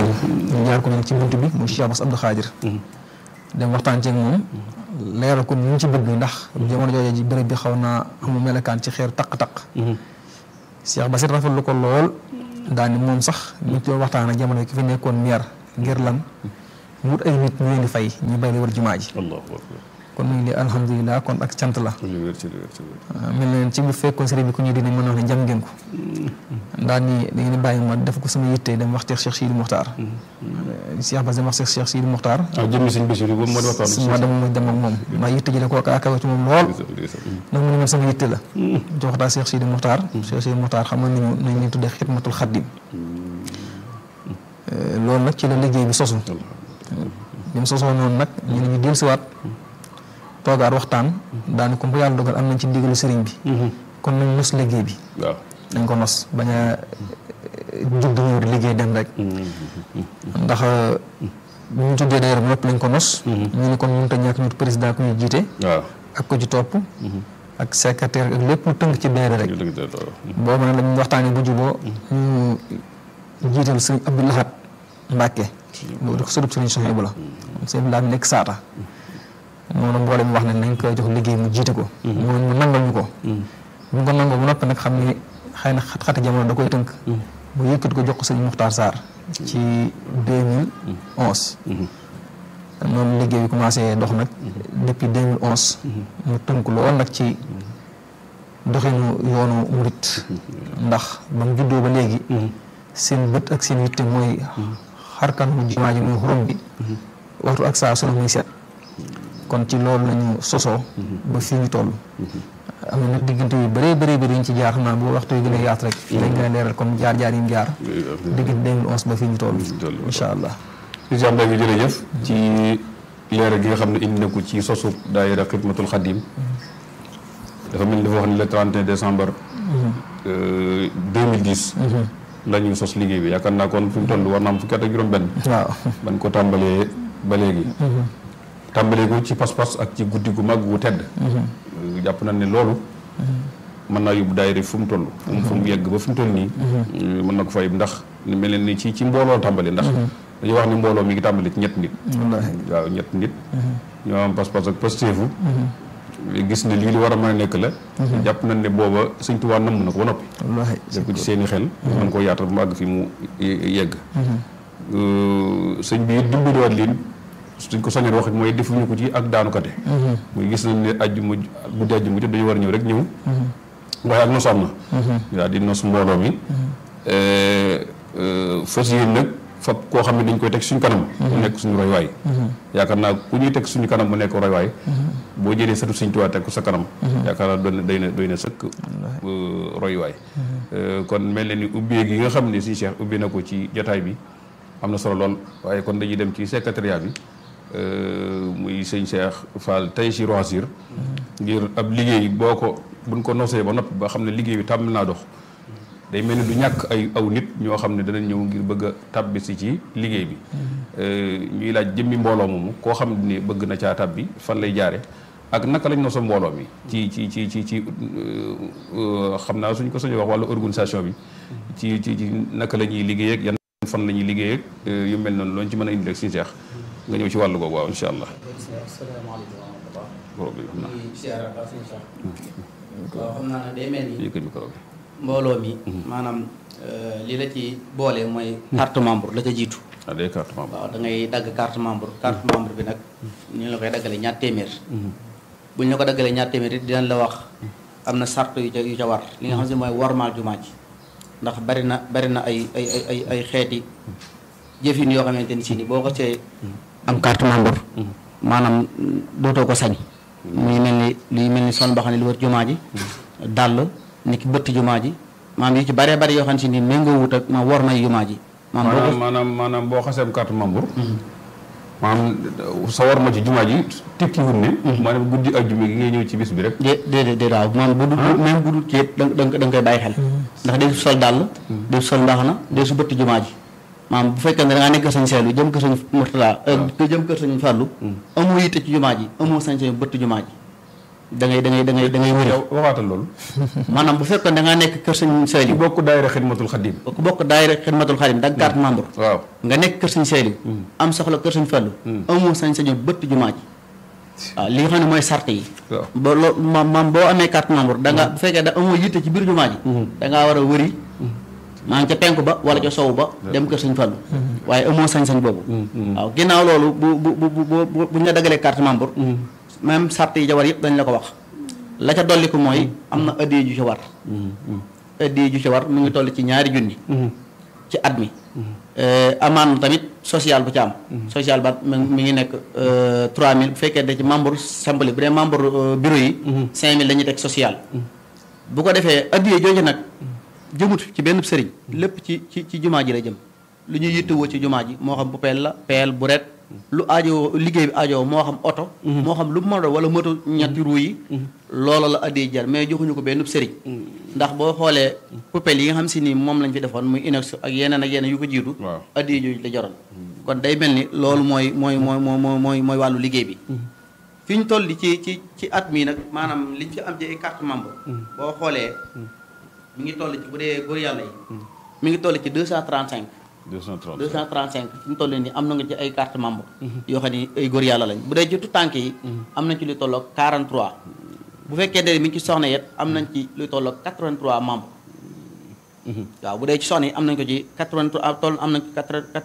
ndigal ñu jaar ko nag ci bunt bi muy Cheikh Bass Abdou Khadir dem waxtaan ceeg moom leeral ko ni ñu ci bëgg ndax jamono jooju ji béréb bi xaw naa amu melekaan ci xeer taq-taq Cheikh Bass it rafetlu ko lool daal ni moom sax ñu ci waxtaan ak jamono ki fi nekkoon meer ngir lan wut ay nit ñu leen di fay ñu bay li war jumaa ji allahu akbar kon mu ngi lii alhamdulilah kon ak cant la lu wér ci lu wér ci lu wér mel na leen ci bu fekkoon sëriñ bi ku ñuy dina mën a wax ne jam ngeen ko ndax nii da ngeen di bàyyi ma def ko sama yitte dem wax Cheikh Cheikh Sidi Muxtaar Cheikh Bass dem wax Cheikh Cheikh Sidi Muxtaar ah jëmmi sëñ Basiru boobu moo di waxtaan ma dem ma dem ak moom ndax yitte ji da koo akawe ci moom lool ndax mu ne man sama yitte la jox daa Cheikh Sidi Muxtaar Cheikh Sidi Muxtaar xam nga nañu nañ leen tuddee xidmatul xaddim loolu nag ci la liggéey bi sosu bi mu sosoo noonu nag ñu ne ñu dellusiwaat toogaat waxtaan daani comme bu yàlla dogal am nañ ci ndigalu sëriñ bi kon nañ nos liggéey bi waaw dañ ko nos bañ a jug di ñëw di liggéey dem rek ndax bu ñu tuddee d'ailleurs ba noppi lañ ko nos ñu ne kon mënut a ñàkk ñu président ku ñu jiite waaw ak ko ci topp ak secrétaire ak lépp lu tënk ci benn rek dëgg dëgg loolu boobu nag lañ waxtaanee bu juboo ñu jiital sëriñ Abdou Lahad Mbacke loolu di ko sëriñ sëriñ Soxna bu la sëriñ Lahad nekk saata moom nag mboolem wax ne nañ koy jox liggéey mu jiite ko mu mu nangal ñu ko bu ko nangoo bu noppi nag xam ni xëy na xat-xati jamono da koy tënk mu yëkkat ko jox ko sëriñ Muxtaar Sarr ci 2011 noonu liggéey bi commencé dox nag depuis 2011 mu tënk lool nag ci doxinu yoonu murit ndax ba mu juddoo ba léegi seen bët ak seen yitte mooy xarkan mu jumaa ji muy xurum bi waxtu ak saa su ne muy seet kon ci loolu lañu sosoo ba fii ñu toll am na nag diggante yu bëree bëree bëri ñu ci jaar xam naa bu waxtu yu gën a yaatu rek dañ gën a leeral comme jaar jaar yi mu jaar diggante 2011 ba fii ñu toll incha allah si Cheikh Mbaye jërëjëf ci leeral gi nga xam ne indi na ko ci sosu daayira xidmatul xadim dafa mel ni dafa wax ne le 31 décembre 2010 la ñu sos liggéey bi yaakaar naa kon fi mu toll war naa am fukki at ak juróom benn waaw ban ko tàmbalee ba léegi tàmbalee ko ci pas-pas ak ci guddi gu mag gu tedd jàpp na ne loolu mën naa yóbbu daayira fu mu toll fu mu fu mu yegg ba fu mu toll nii mën na ko fay ndax ni mel ni ci ci mbooloo tàmbali ndax dañuy wax ni mbooloo mi ngi tàmbali ci ñett nit wallaahi waaw ñett nit ñoo am pas-pas ak pasteefu gis ne lii li war a mën a nekk la jàpp nañ ne booba sëñ Tuubaa namm na ko ba noppi wallaahi def ko ci seen i xel mën koo yaatal mu àgg fi mu yegg sëñ bi it dimbaliwaat leen suñ ko soññee wax mooy defuñu ko ci ak daanukate muy gis nañ ne ajjuma guddi ajjuma jot dañu war a ñëw rek ñëw waaye ak nos am na daal di nos mbooloo mi fas yéen nag fab koo xam ne dañ koy teg suñu kanam mu nekk suñu roy waay yaakaar naa ku ñuy teg suñu kanam mu nekk roy waay boo jëlee satu Sëñ Tuubaa teg ko sa kanam yaakaar naa doon doy na doy na sëkk roy waay kon mel na ni ubbee gi nga xam ne si Cheikh ubbi na ko ci jotaay bi am na solo lool waaye kon dañuy dem ci secrétariat bi muy sëñ Cheikh Fall tey si Roisir ngir ab liggéey boo ko buñ ko nosee ba noppi ba xam ne liggéey bi tàmm naa dox day mel ni du ñàkk ay aw nit ñoo xam ne danañ ñëw ngir bëgg a tàbbi si ci liggéey bi ñuy laaj jëmmi mbooloo moomu koo xam ne bëgg na caa tàbbi fan lay jaare ak naka lañ nosa mbooloo mi ci ci ci ci ci xam naa suñ ko sañoo wax wàllu organisation bi ci ci ci naka la ñuy liggéey ak yan fan la ñuy liggéey ak yu mel noonu looñ ci mën a indi rek suñu seex nga ñëw ci wàllu googu waaw incha allah asalaamaaleykum wa rahmatulah. problème xam naa di siyaara ba suñu sax. waaw xam naa ne day mel ni yëkkat micro bi mbooloo mi. maanaam li la ci boole mooy. carte membre la ca jiitu. ah day carte membre waaw da ngay dagg carte membre carte membre bi nag. ñu la koy daggalee ñaar téeméer. bu ñu la ko daggalee ñaar téeméer it dinañ la wax am na sart yu ca yu ca war li nga xam ne mooy warmaal jumaa ji ndax bari na bari na ay ay ay ay ay xeeti jëfin yoo xamante ni si ni boo ko see am carte membre. maanaam dootoo ko sañ. muy mel ni luy mel ni sol mbaxane lu wër jumaa ji. dàll ni ki bëtt jumaa ji maanaam yu ci baree bari yoo xam si ni méngoo wut ak ma war may jumaa ji. maanaam boo maanaam ko maanaam maanaam boo xasee am carte membre maanaam sa war ma ci jumaa ji tekkiwul ne maanaam guddi ajjuma gi ngay ñëw ci bis bi rek dé déedéet déedéet waaw maanaam bu dul même bu dul ceet da nga da nga koy bàyyi xel. ndax day sol dàll. day sol mbaxana day su bëtt jumaa ji. maanaam bu fekkee ne da ngaa nekk sañ seelu jëm kër sañ Murtala jëm kër sañ Fàllu amoo yitte ci jumaa ji amoo sañ sañ bëtt jumaa ji da ngay da ngay da ngay da ngay wëri yow waxaatal loolu maanaam bu fekkoon da ngaa nekk kër sëñ ci Saliou bokk daayira xidmatul xadim ku bokk daayira xidmatul xadim dag carte membre waaw nga nekk kër sëñ Saliou am soxla kër sëñ Fallu amoo sañ-sañu bëtt jumaa ji waaw li nga xam ne mooy sart yi waaw ba loo maam maam boo amee carte membre da nga bu fekkee da amoo yitte ci biir jumaa ji da ngaa war a wëri maa ngi ca penku ba wala ca sowu ba dem kër sëñ Fallu waaye amoo sañ-sañ boobu waaw ginnaaw loolu bu bu bu bu bu bu ñu la dagalee carte membre même sart yi ca war yëpp dañ la ko wax la ca dolli ko mooy am na addiya ju ca war addiya ju ca war mu ngi toll ci ñaari junni ci at mi amaan na tamit social bu ci am social ba mi mi ngi nekk trois mille bu fekkee da ci membre simple bu dee membre euh, bureau yi cinq mille la ñuy teg social bu ko defee addiya jooju nag jëmut ci benn sëriñ lépp ci ci ci jumaa ji la jëm lu ñuy yittewoo ci jumaa ji moo xam bu peel la peel bu ret lu aajowoo liggéey bi aajowoo moo xam oto moo xam lu mu mën a doon wala moto ñetti ru yi loola la addiya jar mais joxuñu ko benn sëriñ ndax boo xoolee poubelle yi nga xam si ni moom lañ fi defoon muy inox ak yeneen ak yeneen yu ko jiitu waaw addiya jooju la jaroon kon day mel ni loolu mooy mooy mooy mooy mooy mooy mooy wàllu liggéey bi fi ñu toll ci ci ci at mii nag maanaam liñ fi am ci ay carte membre boo xoolee mi ngi toll ci bu dee góor yàlla yi mi ngi toll ci deux cent trente cinq 230 deux cent trente cinq fi mu toll nii am na nga ci ay carte membre yoo xam ni ay góor yàlla lañ bu dee ci tànk yi am nañ ci lu tolloog 43 bu fekkee ne mi ngi ci soxna yet am nañ ci lu tolloog 83 membre waaw bu dee ci soxna yi am nañ ko ci 83 ah, toll am nañ ci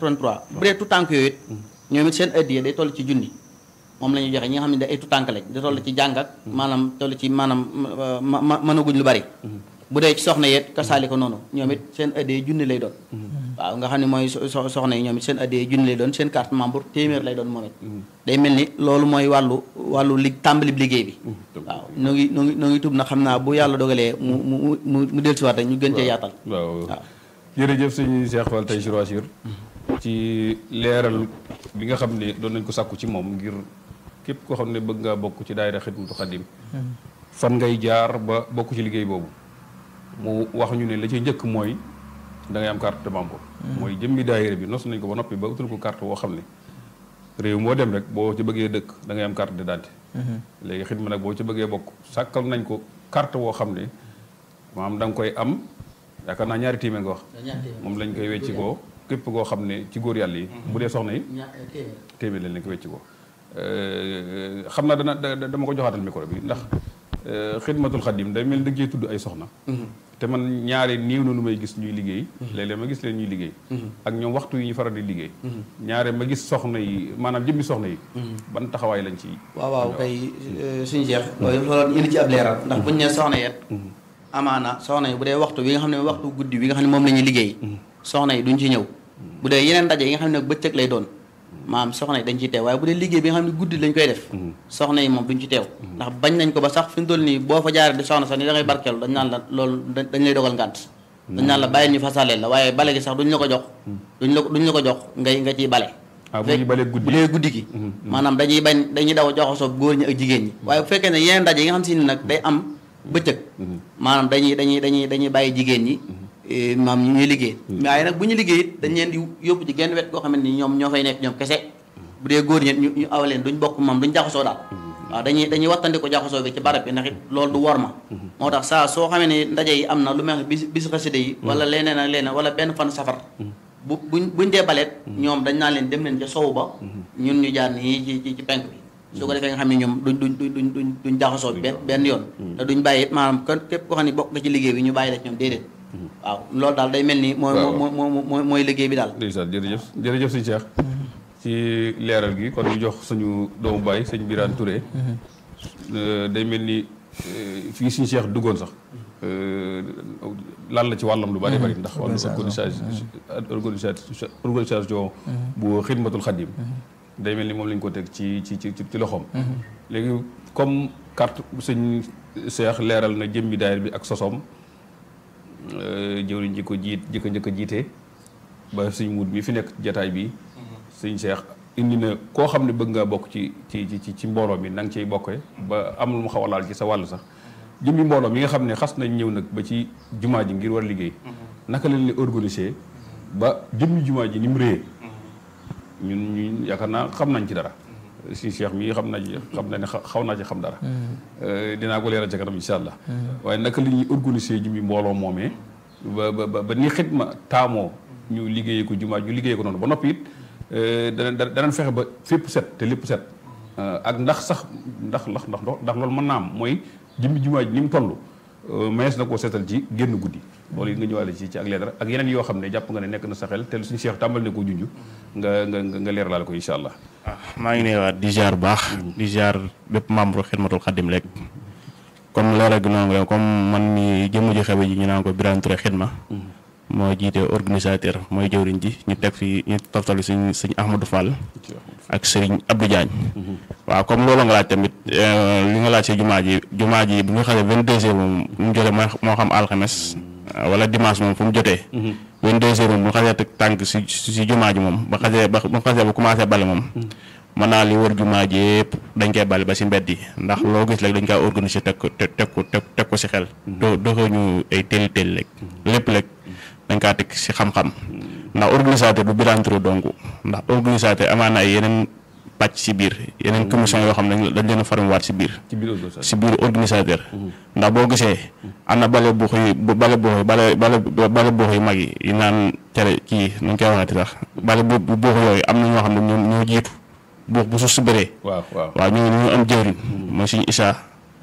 83 bu dee tu tànk yooyu it ñoom it seen addiya day toll ci junni moom la ñuy joxe ñi nga xam ne da ay tu tànk lañ da toll ci jàng ak maanaam toll ci maanaam ma ma mënaguñ lu bari bu dee ci soxna yet kasaali ko noonu ñoom it seen addiya junni lay doon waaw nga xam ne mooy so- so- soxna yi ñoom it seen addiya junni lay doon seen carte membre téeméer lay doon moom it day mel ni loolu mooy wàllu wàllu li tàmbali liggéey bi waaw nu ngi nu ngi nu ngi tub na xam naa bu yàlla dogalee mu mu mu mu dellusiwaat rek ñu gën cee yaatal waaw waaw jërëjëf sëñ Cheikh Fall tey Assir ci leeral bi nga xam ne doon nañ ko sàkku ci moom ngir képp koo xam ne bëgg ngaa bokk ci daayira Xidmatul Xadim fan ngay jaar ba bokk ci liggéey boobu mu wax ñu ne la ci njëkk mooy da ngay am carte de membre mooy jëmmi daayira bi nos nañ ko ba noppi ba utul ko carte boo xam ne réew moo dem rek boo ci bëggee dëkk da ngay am carte d'identité léegi xidma nag boo ci bëggee bokk sàkkal nañ ko carte boo xam ne maanaam da nga koy am yaakaar naa ñaari téeméer nga wax moom lañ koy wecci koo képp koo xam ne ci góor yàlla yi bu dee soxna yi téeméer lañ lañ ko wecci koo xam naa dana da- da- dama ko joxaatal micro bi ndax xidmatul xadim day mel ni da cee tudd ay soxna te man ñaari néew na lu may gis ñuy liggéey léeg-léeg ma gis leen ñuy liggéey ak ñoom waxtu yi ñu faral di liggéey ñaare ma gis soxna yi maanaam jëmmi soxna yi ban taxawaay lañ ci waaw waaw kay suñu jeex loolu loolu indi ci ab leeral ndax buñu ne soxna yet amaana soxna yi bu dee waxtu wi nga xam ne waxtu guddi wi nga xam ne moom la ñuy liggéey soxna yi duñ ci ñëw bu dee yeneen ndaje yi nga xam ne bëccëg lay doon maam soxna yi dañ ciy teew waaye bu dee liggéey bi nga xam ne guddi lañ koy def soxna yi moom duñ ci teew ndax bañ nañ ko ba sax fi mu toll nii boo fa jaaree di soxna sax ni da ngay barkeelu dañ naan la loolu da- dañ lay dogal ngànt dañ naan la bàyyil ñu fasaleel la waaye bale gi sax duñ la ko jox duñ la ko duñ la ko jox ngay nga ciy bale ah bu ñu balee guddi bu dee guddi gi maanaam dañuy bañ dañuy daw joxasoo góor ñi ak jigéen ñi waaye bu fekkee ne yeneen ndaje yi nga xam si ni nag day am bëccëg maanaam dañuy dañuy dañuy dañuy bàyyi jigéen ñi eh, maam ñu ñuy liggéey waaye nag bu ñu liggéey it dañ leen di yóbbu ci genn wet goo xam ne ni ñoom ñoo fay nekk ñoom kese bu dee góor ñi ñu ñu aw leen duñ bokk moom duñ jaxasoo daal waaw dañuy dañuy wattandi ko jaxasoo bi ci barab bi ndax it loolu du wor ma moo tax saa soo xamee ne ndaje yi am na lu mel ne bis bis xasida yi wala leneen ak leneen wala benn fan safar bu buñ buñ dee baleet ñoom dañ naa leen dem leen ca sowu ba ñun ñu jaar nii ci ci ci penk bi su ko defee nga xam ne ñoom duñ duñ duñ duñ duñ jaxasoo benn benn yoon te duñ bàyyi it maanaam kon képp koo xam ne bokk nga ci liggéey bi ñu bàyyi la ci ñoom déedéet waaw loolu daal day mel ni mooy waaw. mooy mooy mooy mooy liggéey bi daal ndeysaan jërëjëf jërëjëf sëñ Cheikh ci leeral gi kon ñu jox suñu doomu baay sëñ Birane Touré Euh, day mel ni euh, fii suñu Cheikh duggoon sax euh, lan la ci wàllam lu bari bari ndax wàllu organisation organisation organisation bu xidmatul xadim day mel ni moom lañ ko teg ci ci ci ci loxoom léegi comme carte sëñ Cheikh leeral na jëmmi daayir bi ak sosoom jëwriñ ji ko jiit ji ko njëkk a jiite ba suñ mut mi fi nekk jataay bi suñ Cheikh indi na koo xam ne bëgg nga bokk ci ci ci ci mbooloo mi na nga ciy bokkee ba am lu mu xaw a laal ci sa wàll sax jëmmi mbooloo mi nga xam ne xas nañ ñëw nag ba ci jumaa ji ngir war a liggéey naka lañ leen organiser ba jëmmi jumaa ji ni mu réyee ñun ñu yaakaar naa xam nañ ci dara si Cheikh mii xam naa ci xam na ne xa- xaw naa ci xam dara Euh, dinaa ko leeral ca kanam incha allah waaye naka li ñuy organiser ji mi mbooloo moomee ba ba ba ba ni xidma taamoo ñu liggéeyee ko jumaa ñu liggéeyee ko noonu ba noppi it euh, dana dana danañ fexe ba fépp set te lépp set Euh, ak ndax sax ndax ndax ndax ndax loolu mën naa am mooy jëmmi jumaa ji ni mu toll mees na koo seetal ci génn guddi loolu it nga ñëwaale ci ci ak leeral ak yeneen yoo xam ne jàpp nga ne nekk na sa xel te suñu Cheikh tàmbal ne ko junj nga nga nga nga leeralaale ko incha allah ah maa ngi nuyuwaat di ziar bu baax di ziar bépp membre xidmatul xadim rek comme leeral gi noonu nga comme man mi jëmm ji xewe ji ñu naan ko Birane Touré xidma moo jiite organisateur mooy jëwriñ ji ñu teg fi ñu toftalu suñ suñ Ahmadou Fall ak Serigne Abdou Diagne waaw comme loolu nga laaj tamit eh, li nga laaj si jumaa ji jumaa ji bu nga xasee vingt deux heures moom mu jotee mooy moo xam alxames eh, wala dimanche moom fu mu jotee vingt deux heures moom bu xasee teg tànk si si si jumaa ji moom ba xasee ba bu xasee ba commencé bale moom mën naa li wër jumaa ji yëpp dañ koy bale ba si mbedd yi ndax loo gis rek dañ koy organiser teg ko teg teg ko teg teg ko si xel do doxuñu ay téeli téeli rek lépp rek dañ kaa teg si xam-xam ndax organisateur du Birane Touré donc ndax organisateur amaan na ay yeneen pàcc si biir yeneen commission yoo xam ne dañ leen a formwaat si biir ci biir organisation si biir organisateur ndax boo gisee am na bale buux yi bu- bale buux yi bale bale bale buux yu mag yi yi naan tere kii nu ñu koy waxeeti sax bale bu bu buux yooyu am na ñoo xam ne ñoo ñoo jiitu buux bu suuf si bëree waaw waaw waaw ñoo ñu am jëwriñ mooy suñu Issa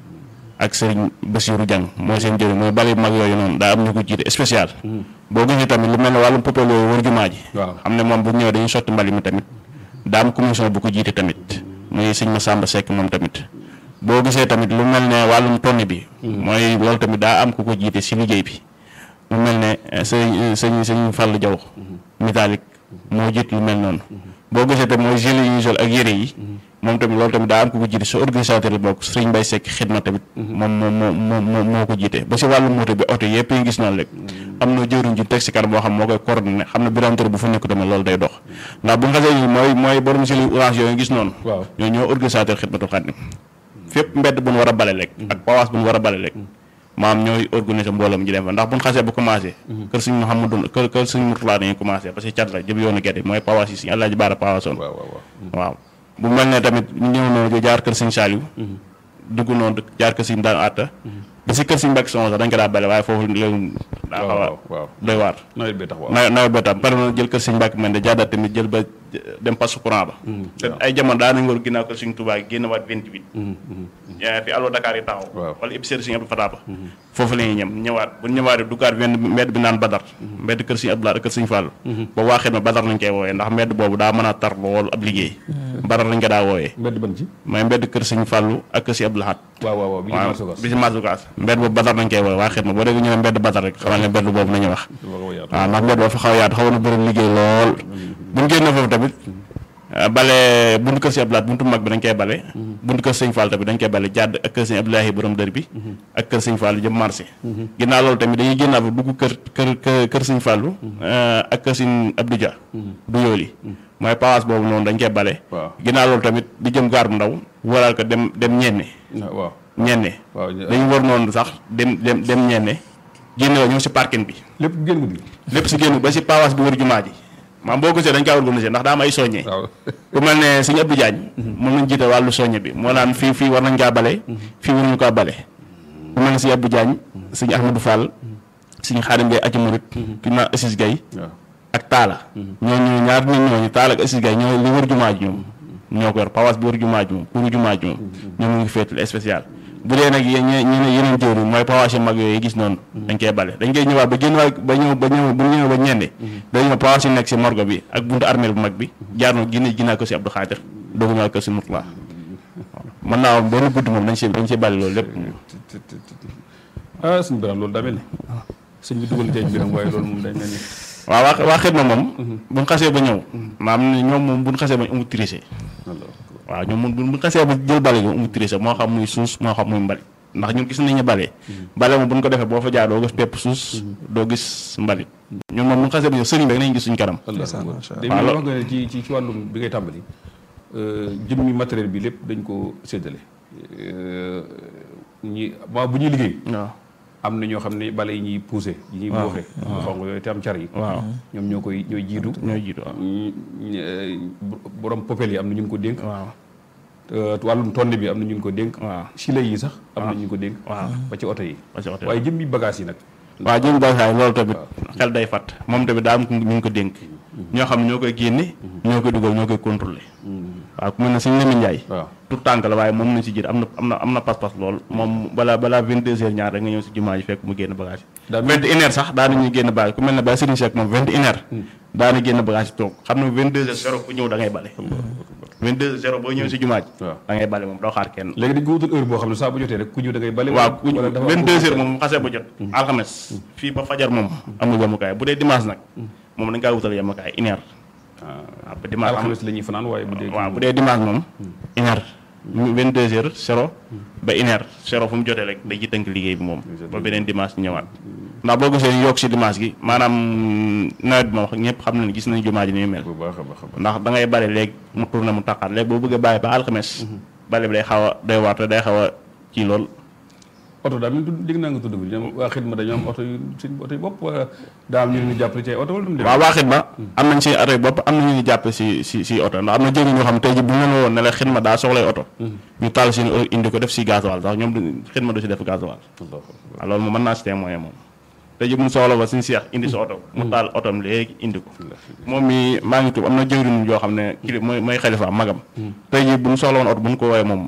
ak sëriñ Bassirou Diang mooy seen jëwriñ mooy bale mag yooyu noonu daa am ñu ko jiite spécial boo gisee tamit lu mel ne wàllum popel yooyu wër jumaa ji waaw xam ne moom bu ñëwee dañuy sotti mbali mi tamit daa am commission bu ko jiite tamit muy sëñ Massamba Seck moom tamit boo gisee tamit lu mel ne wàllum tonne bi mooy loolu tamit daa am ku ko jiite si liggéey bi lu mel ne eh, sëñ sëñ sëñ Fall Diaw métallique moo jiit lu mel noonu boo gisee tamit mooy gilet yi ñuy sol ak yére yi moom tamit loolu tamit daa am ku ko jiite sa organisateur la bokk sëriñ Mbaye Seck xidma tamit moom moo moo moo moo moo ko jiite ba si wàllu moto bi oto yëpp yi gis noonu rek am na jëwriñ ju teg si kanam boo xam moo koy coordonné xam ne Birane Touré bu fa nekk tamit loolu day dox ndax bu nga xasee yi mooy mooy borom si li orange yooyu gis noonu waaw ñoo ñoo organisateur xidmatul xaadim fépp mbedd bu nu war a bale rek ak pawaas bu nu war a bale rek maam ñooy organiser mbooloom ji dem fa ndax bu ñu xasee ba commencé kër suñ Mouhamadou kër kër suñ Mourtala dañuy commencé parce que cat la jëm yoonu gerte mooy pawaas yi suñu Alaaji Baara pawaasoon waaw waaw waaw waaw bu mel ne tamit ñu ñëw noonu jaar kër sëñ Saliou dugg noonu jaar kër sëñ daan àtta ba si kër sëñ Mbàkke Soxna sax dañ ko daa bale waaye foofu léegi daa xaw a waaw waaw doy waar nawet bee tax waaw nawet nawet ba tam pare na jël kër sëñ Mbàkke man de jaadaat tamit jël ba dem passe courant ba te ay jamono daa nañ war ginnaaw kër sëñ Touba génn waat 28 yaa fi allo Dakar yi taxaw Waaw. wala épicerie sëñ Abdou Fatah ba foofu la ñuy ñem ñëwaat bu ñëwaatee duggaat benn mbedd bi naan Badar mbedd kër sëñ Abdoulaye ak kër sëñ Fallou ba waaxee na Badar lañ koy woowee ndax mbedd boobu daa mën a tar lool ab liggéey Badar lañ ko daa woowee mbedd ban ci mooy mbedd kër sëñ Fallou ak kër sëñ Abdou Lahad waaw waaw waaw bi ñu waaw commencé gas bi si Masukaas mbedd boobu Badar lañ koy woowee waa xet ma boo déggee ñu ne mbedd Badar rek xamal ne mbedd boobu nañu wax waaw ndax mbedd boo fa xaw a yaatu xaw na bëri liggéey lool bu ñu génnee foofu tamit ah, bale buntu kër si Abdoulaye buntu mag bi dañ koy bale buntu kër sëñ Fall tamit dañ koy bale jàdd ak kër sëñ Abdoulaye borom dër bi ak kër sëñ Fall jëm marché ginnaaw loolu tamit dañuy génnaaw fa dugg kër kër kër kër sëñ Fallu ak kër sëñ Abdou Dia du yooli mooy pawaas boobu noonu dañ koy bale waaw ginnaaw loolu tamit di jëm gaar bu ndaw waral ko dem dem ñenne waaw ñenne waaw ñu- dañu war noonu sax dem dem dem ñenne génne wa ñëw si parking bi lépp génn guddi lépp si génn ba si pawaas bi wër jumaa ji maam boo gisee dañ kaa organisé ndax daa am ay soññee waaw ku mel ne sëñ Abdou Diagne moom lañ jiite wàllu soññe bi moo naan fii fii war nañ kaa bale fii waruñu kaa bale ku mel ne sëñ Abdou Diagne sëñ Ahmadou Fall sëñ Xaadim Gay aci murit ki naan Assis Gay waaw ak Taala ñooñu ñaar nit ñooñu Taala ak Assis Gay ñoo li wër jumaa ji ñoom ñoo ko yor pawaas bi wër jumaa ji moom pour jumaa ji moom ñoom ñu ngi féetul spécial bu dee nag yéen ñe ñeneen yeneen jëwri mooy pawaas yu mag yooyu gis noonu dañ koy bale dañ koy ñëwaat ba génn waay ba ñëw ba ñëw bu ñëwee ba ñende dañu ñëw pawaas yi nekk si morgo bi ak buntu armeel bu mag bi jaar na ginne ginnaaw ko si Abdou Khadir doogu ñëwaat ko si Mourtala mën naa am benn guddi moom dañ si dañ si bale loolu lépp ah suñu biram loolu daa mel ni sëñ bi dugal ceeñ biram waaye loolu moom day mel ni waaw waa waa xidma moom buñ xasee ba ñëw maam ne ñoom moom buñ xasee ba ñu amul triché waaw ñoom moom buñ xasee ba jël bale ñu amul triché moo xam muy suus moo xam muy mbalit ndax ñun gis nañu bale bale moom buñ ko defee boo fa jaar doo gis pepp suus doo gis mbalit ñun moom buñ xasee ba ñëw sëriñ bi rek nañ gis suñ kanam Allah Ndeysaan, macha Allah. day mel ni wax nga ne ci ci ci wàllum bi ngay tàmbali jëmmi matériel bi lépp dañ ko séddale Euh, ñi ma bu ñuy liggéey waaw am na ñoo xam ne bale yi ñuy poussé yi ñuy buuxe bu xong yooyu te am car yi waaw ñoom ñoo koy ñooy jiitu ñooy jiitu waaw ñi- ñi- euh, borom popel yi am na ñu ngi ko dénk waaw Euh, wàllum tonne bi am na ñu ko dénk waaw. chile yi sax am na ñu ko dénk waaw. ba ci oto yi ba ci oto yi. waaye jëmmi bagage yi nag waaw jëm bagaay loolu tamit xel day fat moom tamit daa am ñu ngi ko dénk ñoo xam ne ñoo koy génne ñoo koy dugal ñoo koy contrôler waaw ku mel ne suñu Lamine Ndiaye waaw tout tànk la waaye moom nañ si jër am na am na am na pas-pas lool moom balaa balaa vingt deux heures ñaar rek nga ñëw si jumaa ji fekk mu génn bagage Daa yi vingt et une heures sax daana ñuy génn bagage ku mel ne Baye Serigne Seck moom vingt et une heures daana génn bagage yi toog xam ne vingt deux heures zéro ku ñëw da ngay bale vingt deux heures zéro boo ñëw si jumaa ji waaw. da ngay bale moom doo xaar kenn léegi dañ ko wutal heure boo xam ne saa bu jotee rek ku ñëw da ngay bale waaw ku wala dafa am vingt deux heures moom xasee ba jot alxames fii ba fajar moom amul yemukaay bu dee dimanche nag moom dañ kaa wutal yemukaay une heure waaw ba dimanche am alxames la ñuy fanaan waaye bu dee waaw bu dee dimanche moom une heure vingt deux heures zéro ba une heure zéro fu mu jotee rek day ci tënk liggéey bi moom ba beneen dimanche ñëwaat ndax boo gisee ñu yokk si dimanche gi maanaam nawet bi moom ñëpp xam nañ gis nañ jumaa ji ni muy mel bu baax a baax a baax ndax da ngay bale léegi mu tourné mu taqaat léegi boo bëggee bàyyi ba alxames bale bi day xaw a day waar te day xaw a kii lool oto daa mel ni tudd dégg naa nga tudd bi ñoom waa xidma dañoo am oto yu seen oto yu bopp wala daa am ñu leen di jàppale ci ay oto wala lu mu demee waaw waa xidma am nañ si oto yi bopp am na ñu ñu jàppe si si si oto ndax am na jëriñ ñoo xam ne tey ji bu ñu leen woon ne la xidma daa soxlay oto ñu taal seen oto indi ko def si gasoil sax ñoom du xidma du si def gasoil waaw loolu moom mën naa si témoin moom tey ji bu ñu soxla ba suñu seex indi sa oto mu taal otom léegi indi ko moom mi maa ngi tuub am na jëwriñ yoo xam ne kili mooy mooy xalifa magam tey ji bu ñu soxla woon oto bu ñu ko woowee moom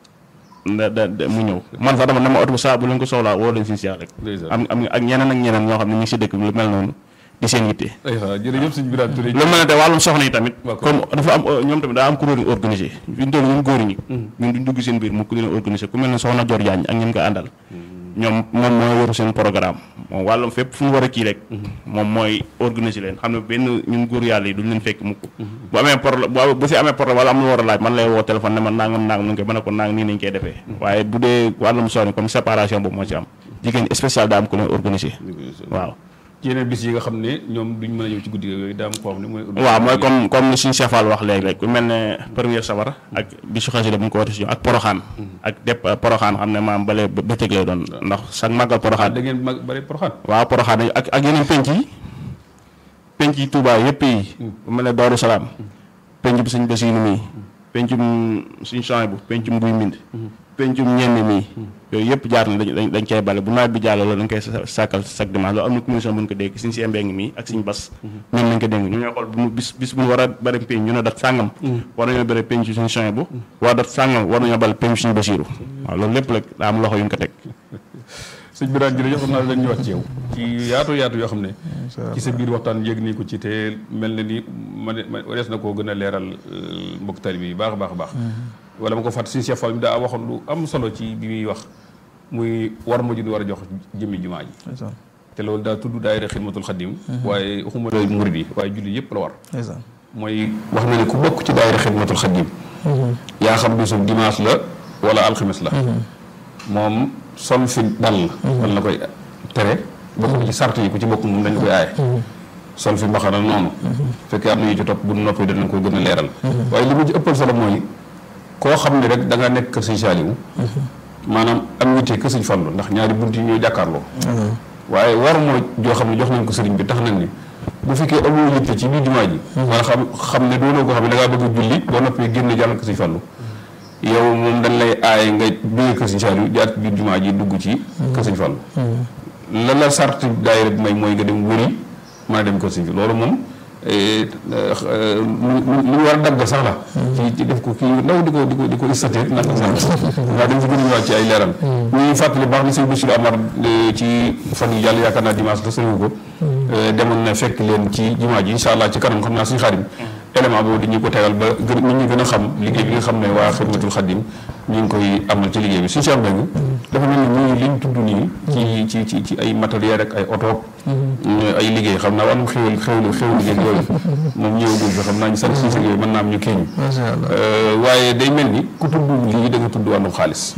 da da da mu ñëw man sax dama ne ma oto bu saa bu leen ko soxlaa woo leen suñu seex rek Ndeysaan. am am ak ñeneen ak ñeneen ñoo xam ne ñu ngi si dëkk bi lu mel noonu di seen yitte ay waaw jërëjëf sëñ Birame Touré lu mel ne te wàllum soxna yi tamit D'accord. comme dafa am ñoom tamit daa am kuréel yu organisé fi ñu toll ñun góor ñi ñun duñ dugg seen biir mu kuréel organisé ku mel ne soxna Dior Diagne ak ñi mu ko àndal ñoom moom mooy waru seen programme moom wàllum fépp fu ñu war a kii rek moom mooy organisé leen xam ne benn ñun góor yàlla yi duñ leen fekk mukk bu amee problème bu bu si amee problème wala am lu war a laaj man lay woo téléphone ne man nangam nangam nu ngi koy mën a ko nang nii nañ koy defee waaye bu dee wàllum soxna comme séparation boobu moo ci am jigéen spécial daa am ku leen organisé waaw ci yeneen bis yi nga xam ne ñoom duñ mën a ñëw ci guddi yooyu daa am koo xam ne mooy waaw mooy comme comme ni suñu Cheikh Fall wax léegi rek ku mel ne première sabar ak bisu xasida bu ñu ko wootee si ak poroxaan ak dépp poroxaan xam ne maam bale ba bëccëg lay doon ndax chaque màggal da poroxaan ngeen mag bari poroxaan waaw poroxaan yi ak ak yeneen penc yi penc yi Touba yëpp yi bu mel ne Daaru Salaam penc bi suñ Basiinu mii pencum suñ champs bu pencum buy mbind pencum ñenn mii yooyu yëpp jaar na dañ dañ koy bale bu nawet bi jàll loolu dañ koy sa- sàkkal chaque dimanche loolu am na commission bu ñu ko dégg suñ si mbeng mii ak suñ bas ñoom lañ ko dégg ñu ñooy xool bu mu bis bis bu ñu war a bari penc ñu ne dat sàngam war nañoo bari penc suñ champs bu war dat sàngam war nañoo bal penc suñ Basiiru waaw loolu lépp rek daa am loxo yu ñu ko teg sëñ Birame jërëjëf xam naa dañ ñëwaat ci yow ci yaatu yaatu yoo xam ne ci sa biir waxtaan yéeg nii ko ci te mel na ni ma ne ma des na koo gën a leeral euh, mbokk taalibe yi baax a baax a baax wala ma ko fàtt suñu Cheikh Fall mi daa waxoon lu am solo ci bi muy wax muy war ma ju ñu war a jox jëmmi jumaa ji ndeysaan te loolu daa tudd daayira xidmatul xadim waaye waxuma la murid yi waaye julli yëpp la war ndeysaan mooy wax na ne ku bokk ci daayira xidmatul xadim yaa xam bisu dimanche la wala alxames la moom sol fi dal wala na koy tere bokk na ci sart yi ku ci bokk moom dañ koy aaye sol fi mbaxana noonu fekkee am na yu ci topp bu noppi danañ ko gën a leeral waaye li mu ci ëppal solo mooy koo xam ne rek da nga nekk kër sëñ Saaliwu maanaam am yitte kër sëñ Fallu ndax ñaari bunt yi ñooy jàkkaarloo waaye war moo joo xam ne jox nañ ko sëriñ bi tax nañ ni bu fekkee amoo yitte ci biir jumaa ji wala xam xam ne doonoo ko xam ne da ngaa bëgg a julli boo noppee génn jàll ko sëñ Fallu yow moom dañ lay aaye nga jógee kër sëñ Saaliw jaar ci biir jumaa ji dugg ci kër sëñ Fallu la la sart daayira bi may mooy nga dem wëri mën a dem kër sëñ bi loolu moom eh, eh, lu lu lu war a dagg sax la ci ci def ko kii ndaw di ko di ko di ko istaté nag waaw dañ si gën a ñëwaat ci ay leeral ñuy fàttali baax na sëñ Bassirou Amar eh, ci fan yi yàlla yaakaar naa dimanche la sëriñ ko eh, demoon na fekk leen ci jumaa ji incha allah ci kanam xam naa suñu xaadim élément boobu dañu ko tegal ba gën nit ñi gën a xam liggéey bi nga xam ne waa xidmatul xadim ñu ngi koy amal ci liggéey bi suñu Cheikh Mbengue dafa mel ni muy liñ tudd nii ci ci ci ci ay matériel rek ay oto ay liggéey xam naa wàllum xéwal xéwal xéwal liggéey yooyu moom ñëwagul fi xam naa ñu sant si yooyu mën naa am ñu kii ñu macha allah waaye day mel ni ku tudd lii da nga tudd wàllum xaalis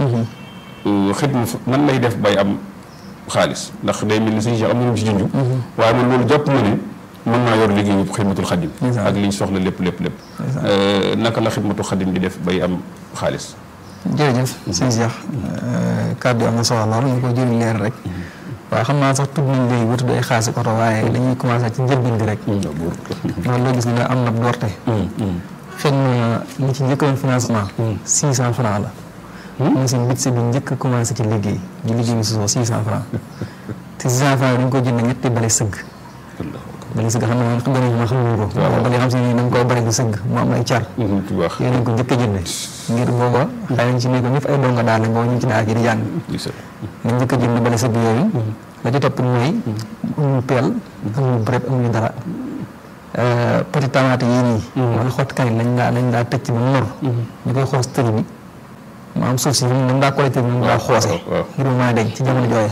xidma nan lay def bay am xaalis ndax day mel ni suñu Cheikh am na ñu ci junj waaye man loolu jàpp ma ne mën naa yor liggéey yëpp xidmatul xadim Ndeysaan. ak liñ soxla lépp lépp lépp Ndeysaan. naka la xidmatul xadim di def bay am xaalis jërëjëf sëñ Cheikh kàddu yi am na solo lool ñu ko jëriñ leer rek waaye xam naa sax tudd nañ léegi ba tudd ay xaasi oto waaye dañuy commencé ci njëlbeen bi rek loolu loo gis ne am na doorte xëy na li ci njëkkoon financement. six cent franc la. mooy seen budget bi njëkk a commencé ci liggéey di liggéey bi sosoo six cent franc te six cent franc yi dañ ko jënd ñetti bale sëgg. bale sëgg xam ne xam nga ma xamuñu ko. waaw bale xam si ne da nga koy bale di sëgg mu am ay car. bu baax yéen nañ ko njëkk a jënd ngir booba xëy nañ ci ne ko ñëpp ay donga daal lañ booba ñu ngi ci daal ji di jàng. nañ njëkk a jënd bale sëgg yooyu. la ci topp mooy amuñu peel amuñu bret amuñu dara. petit tamaate yii nii. wala xott kañ lañ daa lañ daa tëj ci ba mu ñor. ñu koy xoos tëri bi mu am suuf si ñun daa collecté bi mu daa xoose. ngir mu mën a denc ci jamono jooye.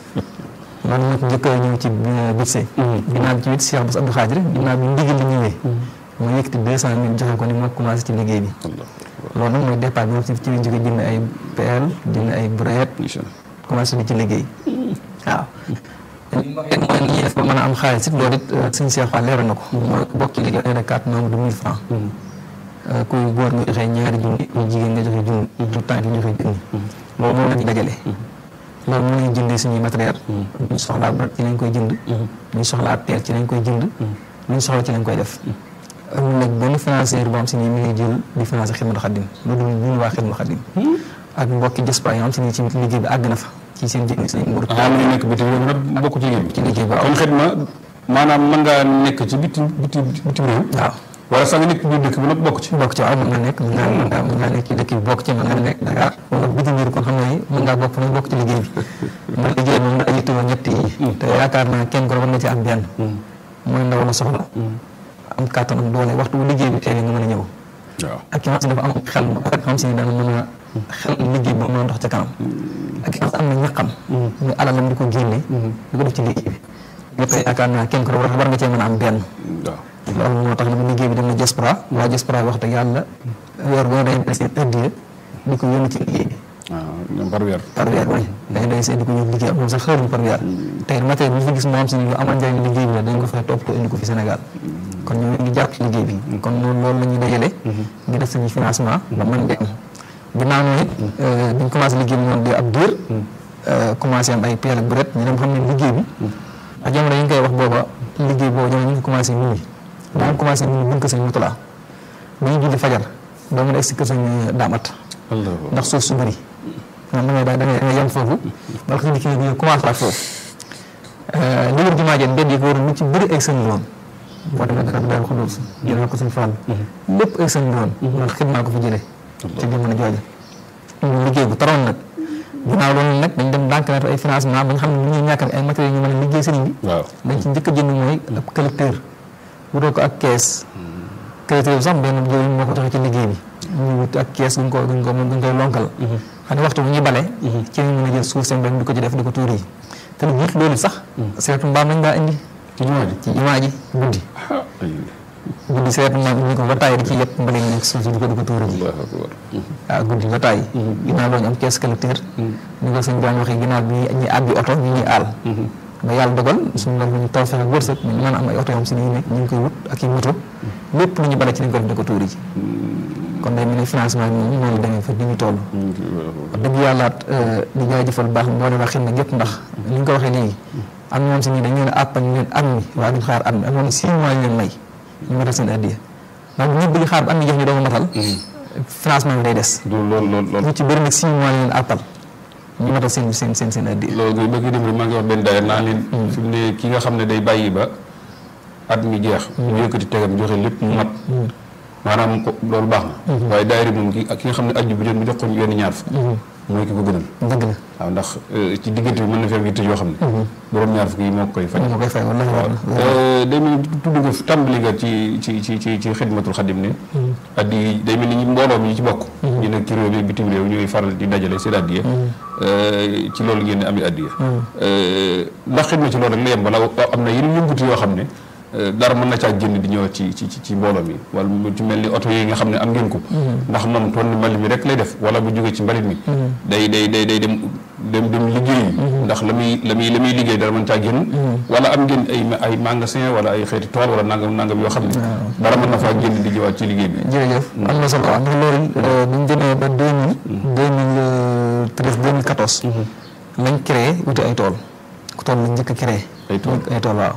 man nag njëkk a ñëw ci budget. ginnaaw bi ci wit Cheikh Bass Abdou Khadir ginnaaw bi ndigal li ñëwee. mu yëkkati deux cent mille joxe ko ni ma commencé ci liggéey bi. loolu nag mooy départ bi ci ci lañ jóge jënd ay peel jënd ay brouette. commencé di ci liggéey waaw. li ma waxee mooy li ñuy def ba mën a am xaalis it loolu it suñu Cheikh Fall leeral na ko. mooy bokk ci liggéey ay carte membre de mille francs. kuy góor nga joxe ñaari junni kuy jigéen nga joxe junni. tout temps nga joxe junni. loolu moom la ñu dajale. loolu moom la ñu jëndee suñuy matériel. ñu soxlaa ba ci lañ koy jënd. ñu soxlaa peel ci lañ koy jënd. luñ soxla ci lañ koy def. amul nag benn financier boo xam si ni mi ngi jël di financé Xidmatul Xadim loolu ñun waa Xidmatul Xadim. ak mbokki diaspora yoo xam si ni ci liggéey bi àgg na fa. ci seen jënd seen nguur. ah mu nekk bitim réew nag bokk ci liggéey bi. ci liggéey bi waaw kon xidma maanaam mën ngaa nekk ci bitim bitim bitim réew. waaw wala sax nga nekk biir dëkk bi nag bokk ci. bokk ci waaw mën nga nekk mën ngaa mën ngaa mën ngaa nekk ci dëkk bi bokk ci mën nga nekk Dakar wala bitim réew kon xam nga ni mën ngaa bokk nañ bokk ci liggéey bi. ndax liggéey moom daa yittewoo ñett yi. te yaakaar naa kenn ko war na ci am benn. mooy ndaw la soxla. am kàttan ak doole waxtu bu liggéey bi teewee nga mën a ñëw. waaw ak ki nga xam si dafa am xel ak xam si dana mën a xel liggéey ba mën a dox ca kanam. ak ki nga xam am na ñaqam. ñu alalam di ko génne. di ko def ci liggéey bi. ñëpp yaakaar naa kenn ko war war nga cee mën a am benn. waaw. loolu moo tax nag liggéey bi dem na diaspora waa diaspora wax dëgg yàlla weer boo day seen addiya di ko yónni ci liggéey bi waaw ñoom par weer. par weer bi dañ day seen di ko yónni liggéey am moom sax xëruñ par weer tey matériel bi ñu fi gis moo am si ni lu amal njëriñ liggéey bi la dañ ko fexe topp ko indi ko fi Sénégal kon ñu ngi jàpp ci liggéey bi kon loolu loolu la ñuy dajale ngi def suñu financement ba mën dem ginnaaw noonu it biñ commencé liggéey bi noonu di ab diir commencé am ay peel ak bret ñu dem xam ne liggéey bi ak jamono yi ñu koy wax booba liggéey boobu jamono ñu ngi commencé minuit daan commencé minuit buñ ko sëñ Mutula bu ñu julli fajar doo mën a egg si kër sëñ daamat ndax suuf su bëri man da ngay da ngay da ngay yem foofu bala ko kii bi commencé waat foofu li wër jumaa jeen mbedd yi ko waroon lu ci bëri egg sëñ loon boo demee dara daal xudóos jëlee ko suñ fàll lépp egg sëñ loon ndax xidmaa ko fi jëlee ci jamono jooja ñu liggéey bu taroon nag ginnaaw loolu nag dañ dem ndànk naatu ay financement ba nga xam ne lu ñuy ñàkk ay matériels ñu mën a liggéey sëriñ bi waaw dañ ci njëkk a jënd mooy ab collecteur wutoo ko ak kees collecteur bi sax benn jëriñ moo ko joxe ci liggéey bi ñu wut ak kees guñ ko guñ ko guñ koy lonkal xam ne waxtu bu ñuy bale ci lañ mën a jël suuf seen benn di ko ci def di ko tuur yi te lu jiit loolu sax seetu mbaam lañ daa indi ci jumaa ji. ci jumaa ji guddi guddi seetu mbaam indi ko ba tàyyi di ci yëpp mbale ñu nekk suuf si di ko di ko tuur yi Allahu akbar. waaw guddi ba tàyyi ginnaaw loolu ñu am kees collecteur ni ko sëñ Birame waxee ginnaaw bi ñuy àbbi oto ñu ñuy aal ba yàlla dogal suñu loolu ñu taw fexe ak wërsëg ñu mën a am ay oto yoo xam si ni nekk ñu ngi koy wut ak i moto lépp lu ñu bale ci lañ ko def di ko tuuri ji kon day mel ni financement bi moom noonu demee fa di ñu toll wax dëgg yàllaat di jaajëfal baax moo leen wax xel na gépp ndax ni ñu ko waxee léegi am ñoom si ni dañ leen àppal ñu leen at mi waaye duñ xaar at mi am ñoom six mois ñu leen may ñu matal seen addiya ndax bu ñëpp bëgg xaar ba at mi jox ñu doog a matal financement bi day des du loolu loolu loolu. ñu ci bëri nag six mois ñu leen àppal ñu matal seen seen seen seen addiya loolu ngay bëgg dem rek maa ngi wax benn daayira naa leen. fi mu ne ki nga xam ne day bàyyi ba at mi jeex. mu yëkkati tegam joxe lépp mu mat. maanaam ko loolu baax na. waaye daayira moom ki ak ki nga xam ne aju bu jot mu jox ko yenn ñaar fukk. mooy ki ko gënal. dëgg la waaw ndax ci diggante bi mën na fi am yitte yoo xam ne. borom ñaar fukk yi moo koy faj. moo koy fay wala waaw day mel ni tudd nga fi tàmbali nga ci ci ci ci ci xidmatul xadim ne. addi yi day mel ni ñi mbooloo mi ñu ci bokk. ñu nekk ci réew mi bitim réew ñuy faral di dajale seen addiya. ci loolu ngeen di am addiya. ndax xidma ci loolu rek la yem wala am na yeneen yëngutu yoo xam ne. dara mën na caa génn di ñëw ci ci ci mbooloo mi wala mu ci mel ni oto yi nga xam ne am ngeen ko. ndax moom toon ni mbalit mi rek lay def wala bu jógee ci mbalit mi. day day day day dem dem dem liggéey. ndax la muy la muy la muy liggéey dara mën caa génn. wala am ngeen ay ay magasin wala ay xeeti tool wala nangam nangam yoo xam ne. dara mën na faa génn di ñëwaat ci liggéey bi. jërëjëf am na solo ndax loolu bu ñu demee ba deux mille deux mille treize deux mille quatorze lañ créé wuti ay tool ku tool lañ njëkk a créé ay tool ay tool waaw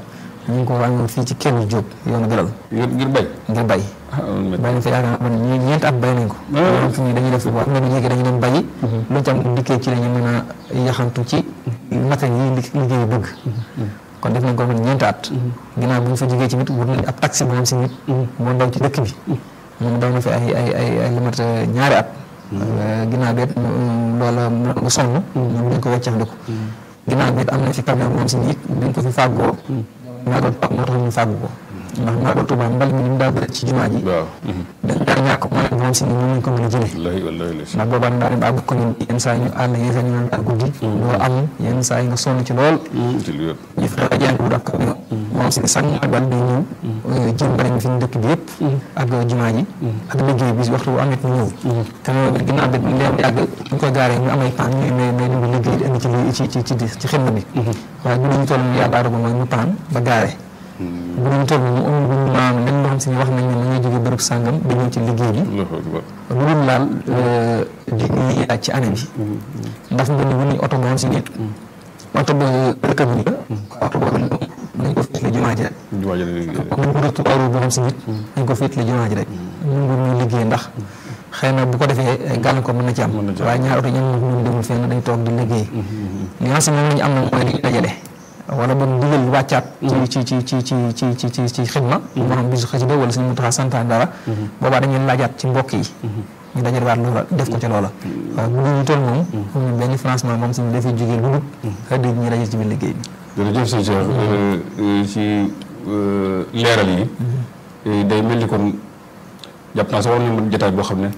ñu ngi ko wàññi fii ci kenn Diop yoonu Galal ngir ngir bay ngir bay ah loolu métti. bay nañ fa yaakaar naa ne ñeenti at bay nañ ko ñoom fi ñu dañuy def bu am na lu jege dañuy dem bayi luñ ci am dikkee ci la ñu mën a yaxantu ci matériel yi li- liggéey bëgg kon def nañ ko man ñeenti at ginnaaw bu ñu fa jógee ci nit wut nañ ab taxi moom si nit moo daw ci dëkk bi moom daw na fi ay ay ay ay lu mat ñaari at ginnaaw bi it loola mu sonn ñoom dañ ko weccax ko ginnaaw bi it am na fi camion moom si nit dañ ko fi fàggoo maagal Tuubaa moo tax ñu fàggu ko ndax maagal Tuubaa mbal mi ni mu daa bëri ci jumaa ji waaw. dañ daan ñàkk mooy moom si ni ñoom lañ ko mën a jëlee wallaahi wallaahi la si. ndax boobaa daa dem ba àgg ko ni yenn saa yi ñu àll yenn saa yi ñu naan guddi doo am yenn saa yi nga sonn ci lool ci lu wér. ñu fexe jàng bu daf camion moom si sax magal day ñëw jëm bari fi ñu dëkk bi yëpp ak jumaa ji ak liggéey bi waxtu bu amet ñu ñëw camion bi ginnaaw bi leen yàgg ñu koy gaaree ñu am ay paan ñu may may dund liggéey di indi ci li ci ci ci ci xidma bi waaye bu ñu toll nii yàlla dogal mooy ñu paan ba gaaree bu ñu toll nii amul bu ñu maanaam lenn loo xam si ne wax nañ ne nañuy jóge bërëb sàngam di ñëw ci liggéey bi Allahu akbar. lu dul laal li ñuy laaj ci année bi ndax mbind bu ñuy oto moom si nit oto ba rëkkab bi la oto boobu nañ ko féetale jumaa ji rek jumaa ji la liggéey de. comme bu rëttu euro boo xam si nit nañ ko féetale jumaa ji rek ñu ngi ñuy liggéey ndax xëy na bu ko defee gàllankoor mën na ci am Mën na ci am. waaye ñaari oto ñoom ñun demul fenn dañ toog di liggéey li nga xam ne moom la ñu am na mooy li ñu dajale wala ba digal wàccaat ci ci ci ci ci ci ci ci ci xidma moo xam bisu xasida wala suñu mutaxa santaan dara boobaa dañuy laajaat ci mbokk yi ñu dajale waat loola def ko ca loola waaye bu ñu toll moom amuñu benn financement moom suñu dafay jógee lu dul xëy na ñu dajale ci biir liggéey bi jërëjëf sëñ Cheikh ci leeral yi day mel ni kon jàpp naa sax war nañu mën jotaay boo xam ne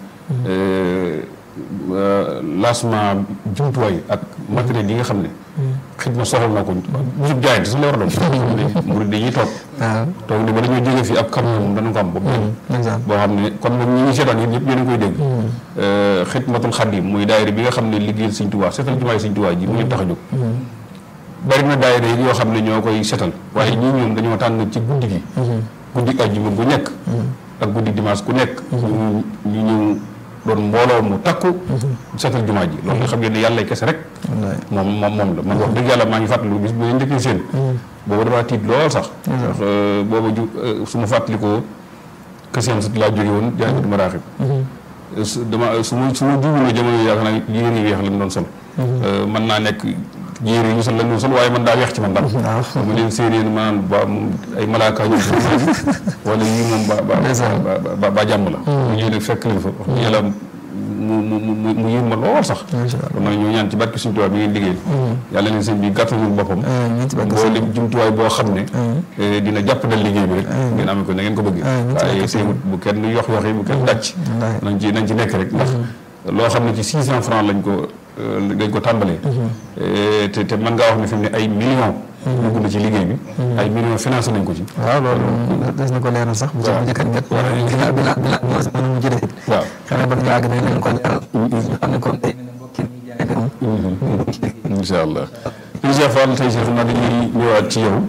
lancement jumtuwaay ak matériel yi nga xam ne xidma soxla na ko bisub jaayante sax la war a doon murid dañuy toog waaw toog ne ba dañoo jógee fii ab camion moom danañ ko am boobu exemple boo xam ne kon nag ñi ngi seetaan yéen ñëpp yéen a ngi koy dégg xidmatul xadim muy daayira bi nga xam ne liggéeyal Sëñ Tuubaa seetal jumaay Sëñ Tuubaa ji mu leen tax a jóg bari na daayira yi yoo xam ne ñoo koy setal waaye ñii ñoom dañoo tànn ci guddi gi guddi àjjuma gu nekk ak guddi dimanche ku nekk ñu ñu ñëw doon mbooloo mu takku setal jumaa ji loolu nga xam ngeen ne yàlla kese rek moom moom moom la man wax dëgg yàlla maa ngi fàttaliku bis bu leen njëkkee seen booba damaa tiit lool sax ndax booba ju su ma fàttalikoo këseen sut laa jóge woon jaay ma raaxib su dama su ma su ma juumee jamono yi yaakaar naa yére yu weex lañ doon sol mën naa nekk yére yi ñu sol lañ doon sol waaye man daa weex ci man dara mu leen séeréer maanaam ba moom ay malaaka ñu wala yii moom ba ba ba ba jàmm la mu ñëw nag fekk leen fa wax dëgg yàlla mu mu mu mu yéem ma lool sax kon nag ñoo ñaan ci barke suñu tubaab bi ngeen liggéey yàlla leen sëñ bi gàttalul boppam mboolem jumtuwaay boo xam ne dina jàppandal liggéey bi rek ngeen amee ko na ngeen ko bëggee waaye teewut bu kenn yox yox yi bu kenn dàcc nañ ci nañ ci nekk rek ndax loo xam ne ci six cent francs lañ ko dañ ko tàmbalee te te mën ngaa wax ne fi mu ne ay millions dugg na ci liggéey bi ay millions financé nañ ko ci waaw loolu des na ko leeral sax bu ci njëkkat nget wala bila bila bila mën mu jëlee waaw xanaa ba ñu àgg nañ leen ko leeral xam ne kon tey mbokki ñi jaay dem incha allah incha fall tey si xam naa dañuy ñëwaat ci yow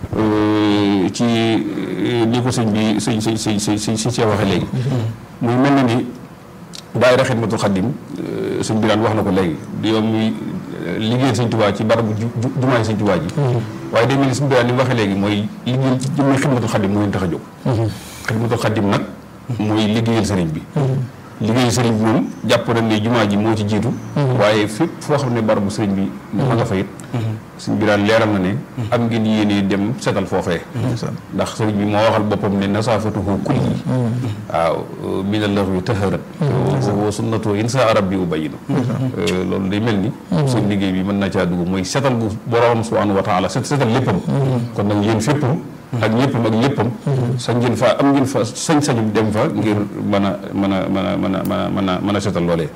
ci ni ko sëñ bi sëñ sëñ sëñ sëñ sëñ si see waxee léegi muy mel na ni daayira Xidmatul Xadim sëñ bi daan wax na ko léegi di yow muy liggéeyal sëñ Tuubaa ci barabu ju jumaay sëñ Tuubaa ji waaye day mel ni sëñ bi daan li mu waxee léegi mooy liggéeyal ci jëmmi Xidmatul Xadim moo leen tax a jóg Xidmatul Xadim nag mooy liggéeyal sëriñ bi liggéeyu sëriñ bi moom jàpp nañ ne jumaa ji moo ci jiitu waaye fépp foo xam ne barabu sëriñ bi ma nga fa it sëriñ bi daan leeral na ne am ngeen yéene dem setal foofee ndax sëriñ bi moo waxal boppam ne nasaafatuhu kulli waaw mina laxwi taharat wa sunnatu insa arab bi ubayinu loolu day mel ni suñ liggéey bi mën na caa dugg mooy setal gu boroom subhanahu wa taala set setal léppam kon nag yéen féppam ak ñëppam ak ñëppam sañ ngeen fa am ngeen fa sañ-sañu dem fa ngir mën a mën a mën a mën a mën a mën a setal loolee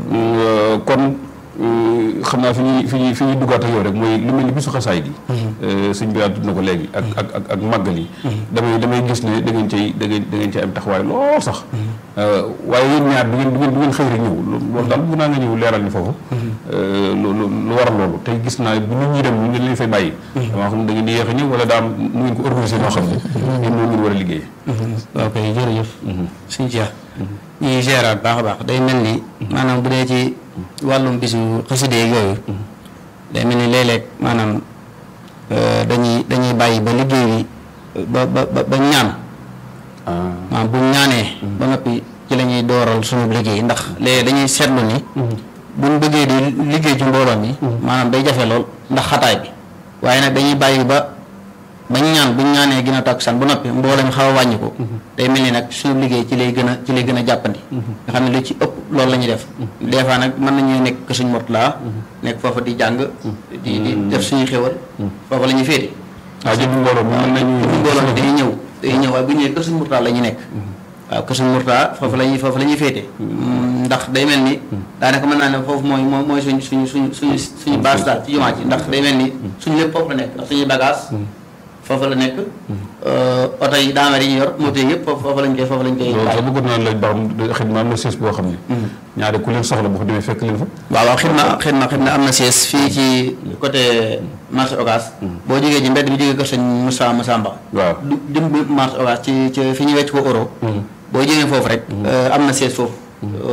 kon xam naa fi ñuy fi ñuy fi ñuy duggaat ak yow rek mooy lu mel ni bisu xasaay gi sëñ bi tudd na ko léegi ak ak ak ak màggal yi damay damay gis ne da ngeen cay da ngeen da ngeen cay am taxawaay lool sax waaye yéen ñaar du ngeen du ngeen du ngeen xëy rek ñëw loolu daal bu naa nga ñëw leeral ni foofu lu lu waral loolu tey gis naa bu nit ñi dem ñu ngeen leen fay bàyyi dama xam da ngeen di yéex a ñëw wala daam nu ngeen ko organisé noo xam ne yéen noonu ngeen war a liggéey ok jërëjëf suñ Cheikh ñu ngi géraat baax a baax day mel ni maanaam bu dee ci wàllum bisu xaside yooyu day mel ni léeg-léeg maanaam euh, dañuy dañuy bàyyi ba liggéey bi ba ba ba ba ñaan ah maanaam bu ñu ñaanee ba noppi ci la ñuy dooral suñu liggéey ndax léegi dañuy seetlu ni buñ bëggee di liggéey ci mbooloo mi maanaam day jafe lool ndax xataay bi waaye nag dañuy bàyyi ba bañ ñaan buñ ñaanee gën a takkusaan ba noppi mbooloo mi xaw a wàññi ko day mel ni nag suñu liggéey ci lay gën a ci lay gën a jàppandi nga xam ne lu ci ëpp loolu la ñuy def des fois nag mën nañu nekk que suñ Mourtala nekk foofa di jàng di di def suñuy xéwal foofa la ñuy féete ah jënd mbooloo mi mën nañu bu mbooloo mi dañuy ñëw dañuy ñëw waaye bu ñëwee kër suñ Mourtala la ñuy nekk waaw kër suñ Mourtala foofu la ñuy foofu la ñuy féete ndax day mel ni daanaka mën naa ne foofu mooy mooy mooy suñ suñu suñu suñu suñu base daal ci jumaa ji ndax day mel ni suñu lépp foofu la nekk ndax suñuy bagage foofu la nekk oto yi daamar yi ñu yor moto yi yëpp foofu foofu lañ koy foofu lañ koy loolu sax bàyyi bëggoon naa laaj ba xam xidma am na siis boo xam ne ñaari ku leen soxla boo ko demee fekk leen fa waaw waaw xidma xidma xidma am na siège fii ci côté marché Ocass boo jógee ci mbedd bi jógee kër sëñ Moussa Massamba waaw du dim bi marché Ocass ci ci fi ñu wecc ko euro boo jógee foofu rek am na siège foofu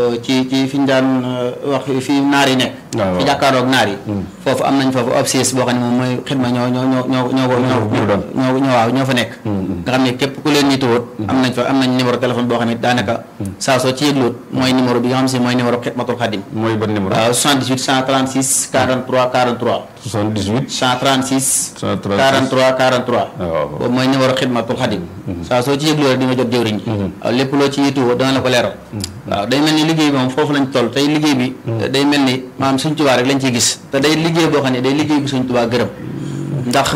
ci ci fi ñu daan wax fi naar yi nekk waaw fi jàkkaaroog naar yi foofu am nañ foofu ab siège boo xam ne moom mooy xidma ñoo ñoo ñoo ñoo ñoo ko ñoo ñoo doon. ñoo ñoo waaw ñoo fa nekk nga xam ne képp ku leen nituwoot am nañ fa am nañ numéro téléphone boo xam ne daanaka saa soo ci yëgloot mooy numéro bi nga xam si mooy numéro xidmatul xadim mooy ban numéro waaw 78 136 43 43 78 136 136 43 43 waaw. boobu mooy numéro xidmatul xadim saa soo ci yëgloo rek di nga jot jëwriñ ji waaw lépp loo ci yittewoo dana la ko leeral waaw day mel ni liggéey bi moom foofu lañ toll tey liggéey bi day mel ni maanaam suñ tubaa rek lañ ciy gis te day liggéey boo xam ne day liggéey bu suñ tubaa gërëm ndax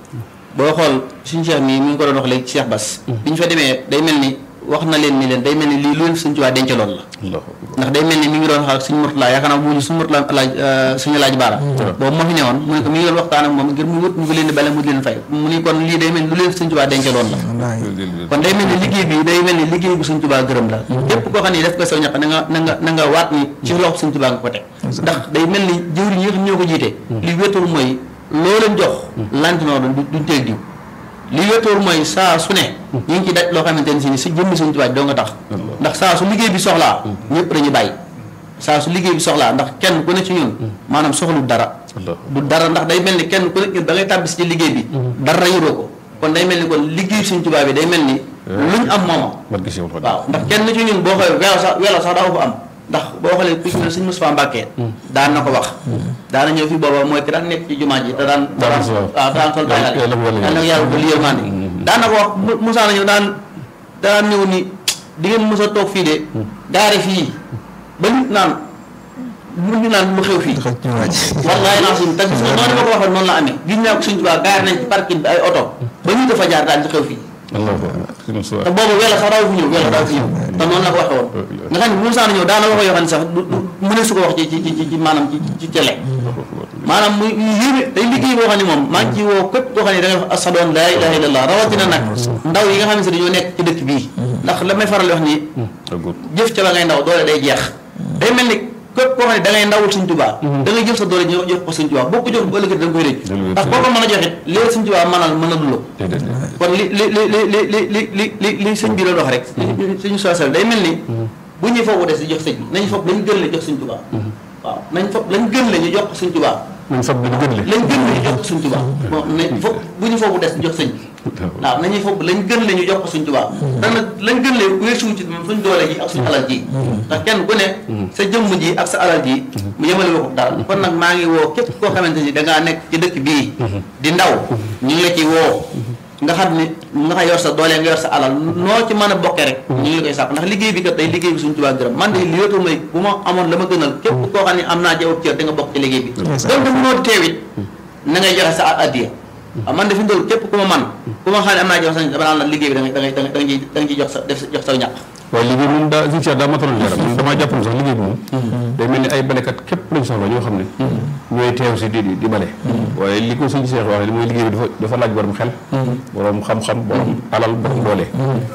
boo xool suñ Cheikh mii mi ngi ko doon wax léegi Cheikh Bass bi ñu fa demee day mel ni wax na leen ni leen day mel ni lii lu leen suñ tubaa dencaloon la Allahu akbar ndax day mel ni mi ngi doon xaar suñu Mourtala yaakaar naa mu suñu Mourtala laaj suñu laaj baara boobu moo fi newoon mu ne ko mi ngi doon waxtaan ak moom ngir mu wut ñu ko leen di bale mu di leen fay mu ni kon lii day mel ni lu leen suñ tubaa dencaloon la wallaahi kon day mel ni liggéey bi day mel ni liggéey bu suñ tubaa gërëm la képp koo xam ne def ko saw ñaq na nga na nga na nga waat ni ci loxo suñ tubaa nga ko teg ndax day mel ni jëwriñ yi nga xam ñoo ko jiite li wéetul mooy loo leen jox lantinoo doon du- duñ teeg diw li wéetul mooy saa su ne ñu ngi ci daj loo xamante ne si ni si jëmmi suñ tubaa doo nga tax ndax saa su liggéey bi soxlaa ñëpp dañuy bàyyi saa su liggéey bi soxlaa ndax kenn ku ne ci ñun maanaam soxlu dara Allah. du dara ndax day mel ni kenn ku nekk da ngay tàbbi si ci liggéey bi dara yoroo ko kon day mel ni kon liggéey suñ tubaab bi day mel ni luñ am mooma barke Seexul Xadiim waaw ndax kenn ci ñun boo xoolee welo sax welo sax daa ko am ndax boo xoolee ku ci mel ne suñ Moustapha Mbacke daan na ko wax daana ñëw fi booba mooy ki daan nekk ci jumaa ji te daan te daan sol. waaw daan sol Yàlla- daal yàlla ko yàlla yàlla yàlla ko liyal maa daan na ko wax Mu- Moussa na ñëw daan daan ñëw ni di ngeen mos a toog fii de gaare fii ba nit naan mu ñu naan lu xew fii xëj ñu waaj wallaay naa suñu te gis nga noonu ma ko waxee noonu la amee gis naa ko suñ tubaab gaar nañ ci parking bi ay oto ba ñu dafa jaar daal di xew fii Allahu akbar suñu te suwa boobu wela sax daaw fi ñëw wela daaw fi ñëw te noonu la ko waxee woon nga xam ne bu Moussa ñëw daana wax yoo xam ne sax du du mu ne su ko wax ci ci ci ci maanaam ci ci télé maanaam muy yéeme day liggéey boo xam ne moom maa ngi ci woo képp koo xam ne da ngay wax ashadu an laa ilaha illallah rawatina nag ndaw yi nga xam ne si dañoo nekk ci dëkk bii ndax la may faral di wax ni agul jëf ca ba ngay ndaw doole day jeex day mel ni képp koo xam ne da ngay ndawul suñ tubaa da ngay jël sa doole ñu jox ko suñ tubaa boo ko jox bu ëllëgee da nga koy rëcc Dëgg la. ndax boo ko mën a joxit léegi suñ tubaa mënal mën a duloo déedéet kon li li li li li li li li li li sëñ bi doon wax rek suñu soosal day mel ni bu ñuy foofu des di jox sëñ bi nañ foog lañ gën la jox suñ tubaa waaw nañ foog lañ gën la ñu jox ko suñ tubaa nañ fab dañu gën le lañ gën la ñu jox ko suñ tubaa bon nañ foog bu ñu foofu des di jox sëñ bi waaw nañuy foog lañ gën la ñu jox ko suñ tubaa dana lañ gën la weesuwu ci suñ doole ji ak suñ alal ji ndax kenn ku ne sa jëmm ji ak sa alal ji mu yemale woo ko dara kon nag maa ngi woo képp koo xamante ni dangaa nekk ci dëkk bii di ndaw ñu ngi la ci woo nga xam ne nga xam yor sa doole nga yor sa alal noo ci mën a bokkee rek ñu ngi la koy sàkk ndax liggéey bi kat day liggéey bi suñ tubaa gërëm man de li yootu mooy bu ma amoon la ma gënal képp koo xam ne am naa jawab cër da nga bokk ci liggéey bi donc mënoo teewit na ngay joxe sa addiya waaw man de fi mu toll képp ku ma man ku ma xam ne am naa jox sa dama naan la liggéey bi da ngay da ngay da ngay da nga ciy da nga ciy jox sa def jox sa ñàkk waaye liggéey moom daa suñu seet daa mataloon leeram man damaa jàpp ne sax liggéey bi moom day mel ni ay balekat képp lañ soxla ñoo xam ne ñooy teew si di di di bale waaye li ko suñu seex waxee li mooy liggéey bi dafa dafa laaj borom xel borom xam-xam borom alal borom doole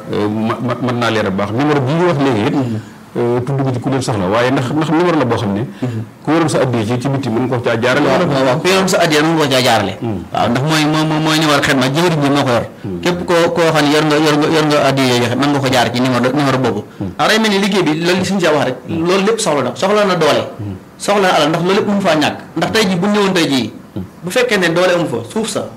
ma ma mën naa leeral bu baax numéro bi ñu wax léegi it tudd ko ci ku leen soxla waaye ndax ndax numéro la boo xam ne ku waroon sa addiya ci ci bitti mën nga ko caa jaarale wala waaw waaw ku yoroon sa addiya mën nga ko caa jaarale waaw ndax mooy moo moo mooy numéro xet ma jëwriñ bi moo ko yor képp koo koo xam ne yor nga yor nga yor nga addiya joxe mën nga ko jaar ci numéro numéro boobu ndax day mel ni liggéey bi loolu li suñu see wax rek loolu lépp soxla na soxla na doole soxla na alal ndax loolu lépp mënu faa ñàkk ndax tey ji bu ñëwoon tey jii bu fekkee ne doole amu fa suuf sa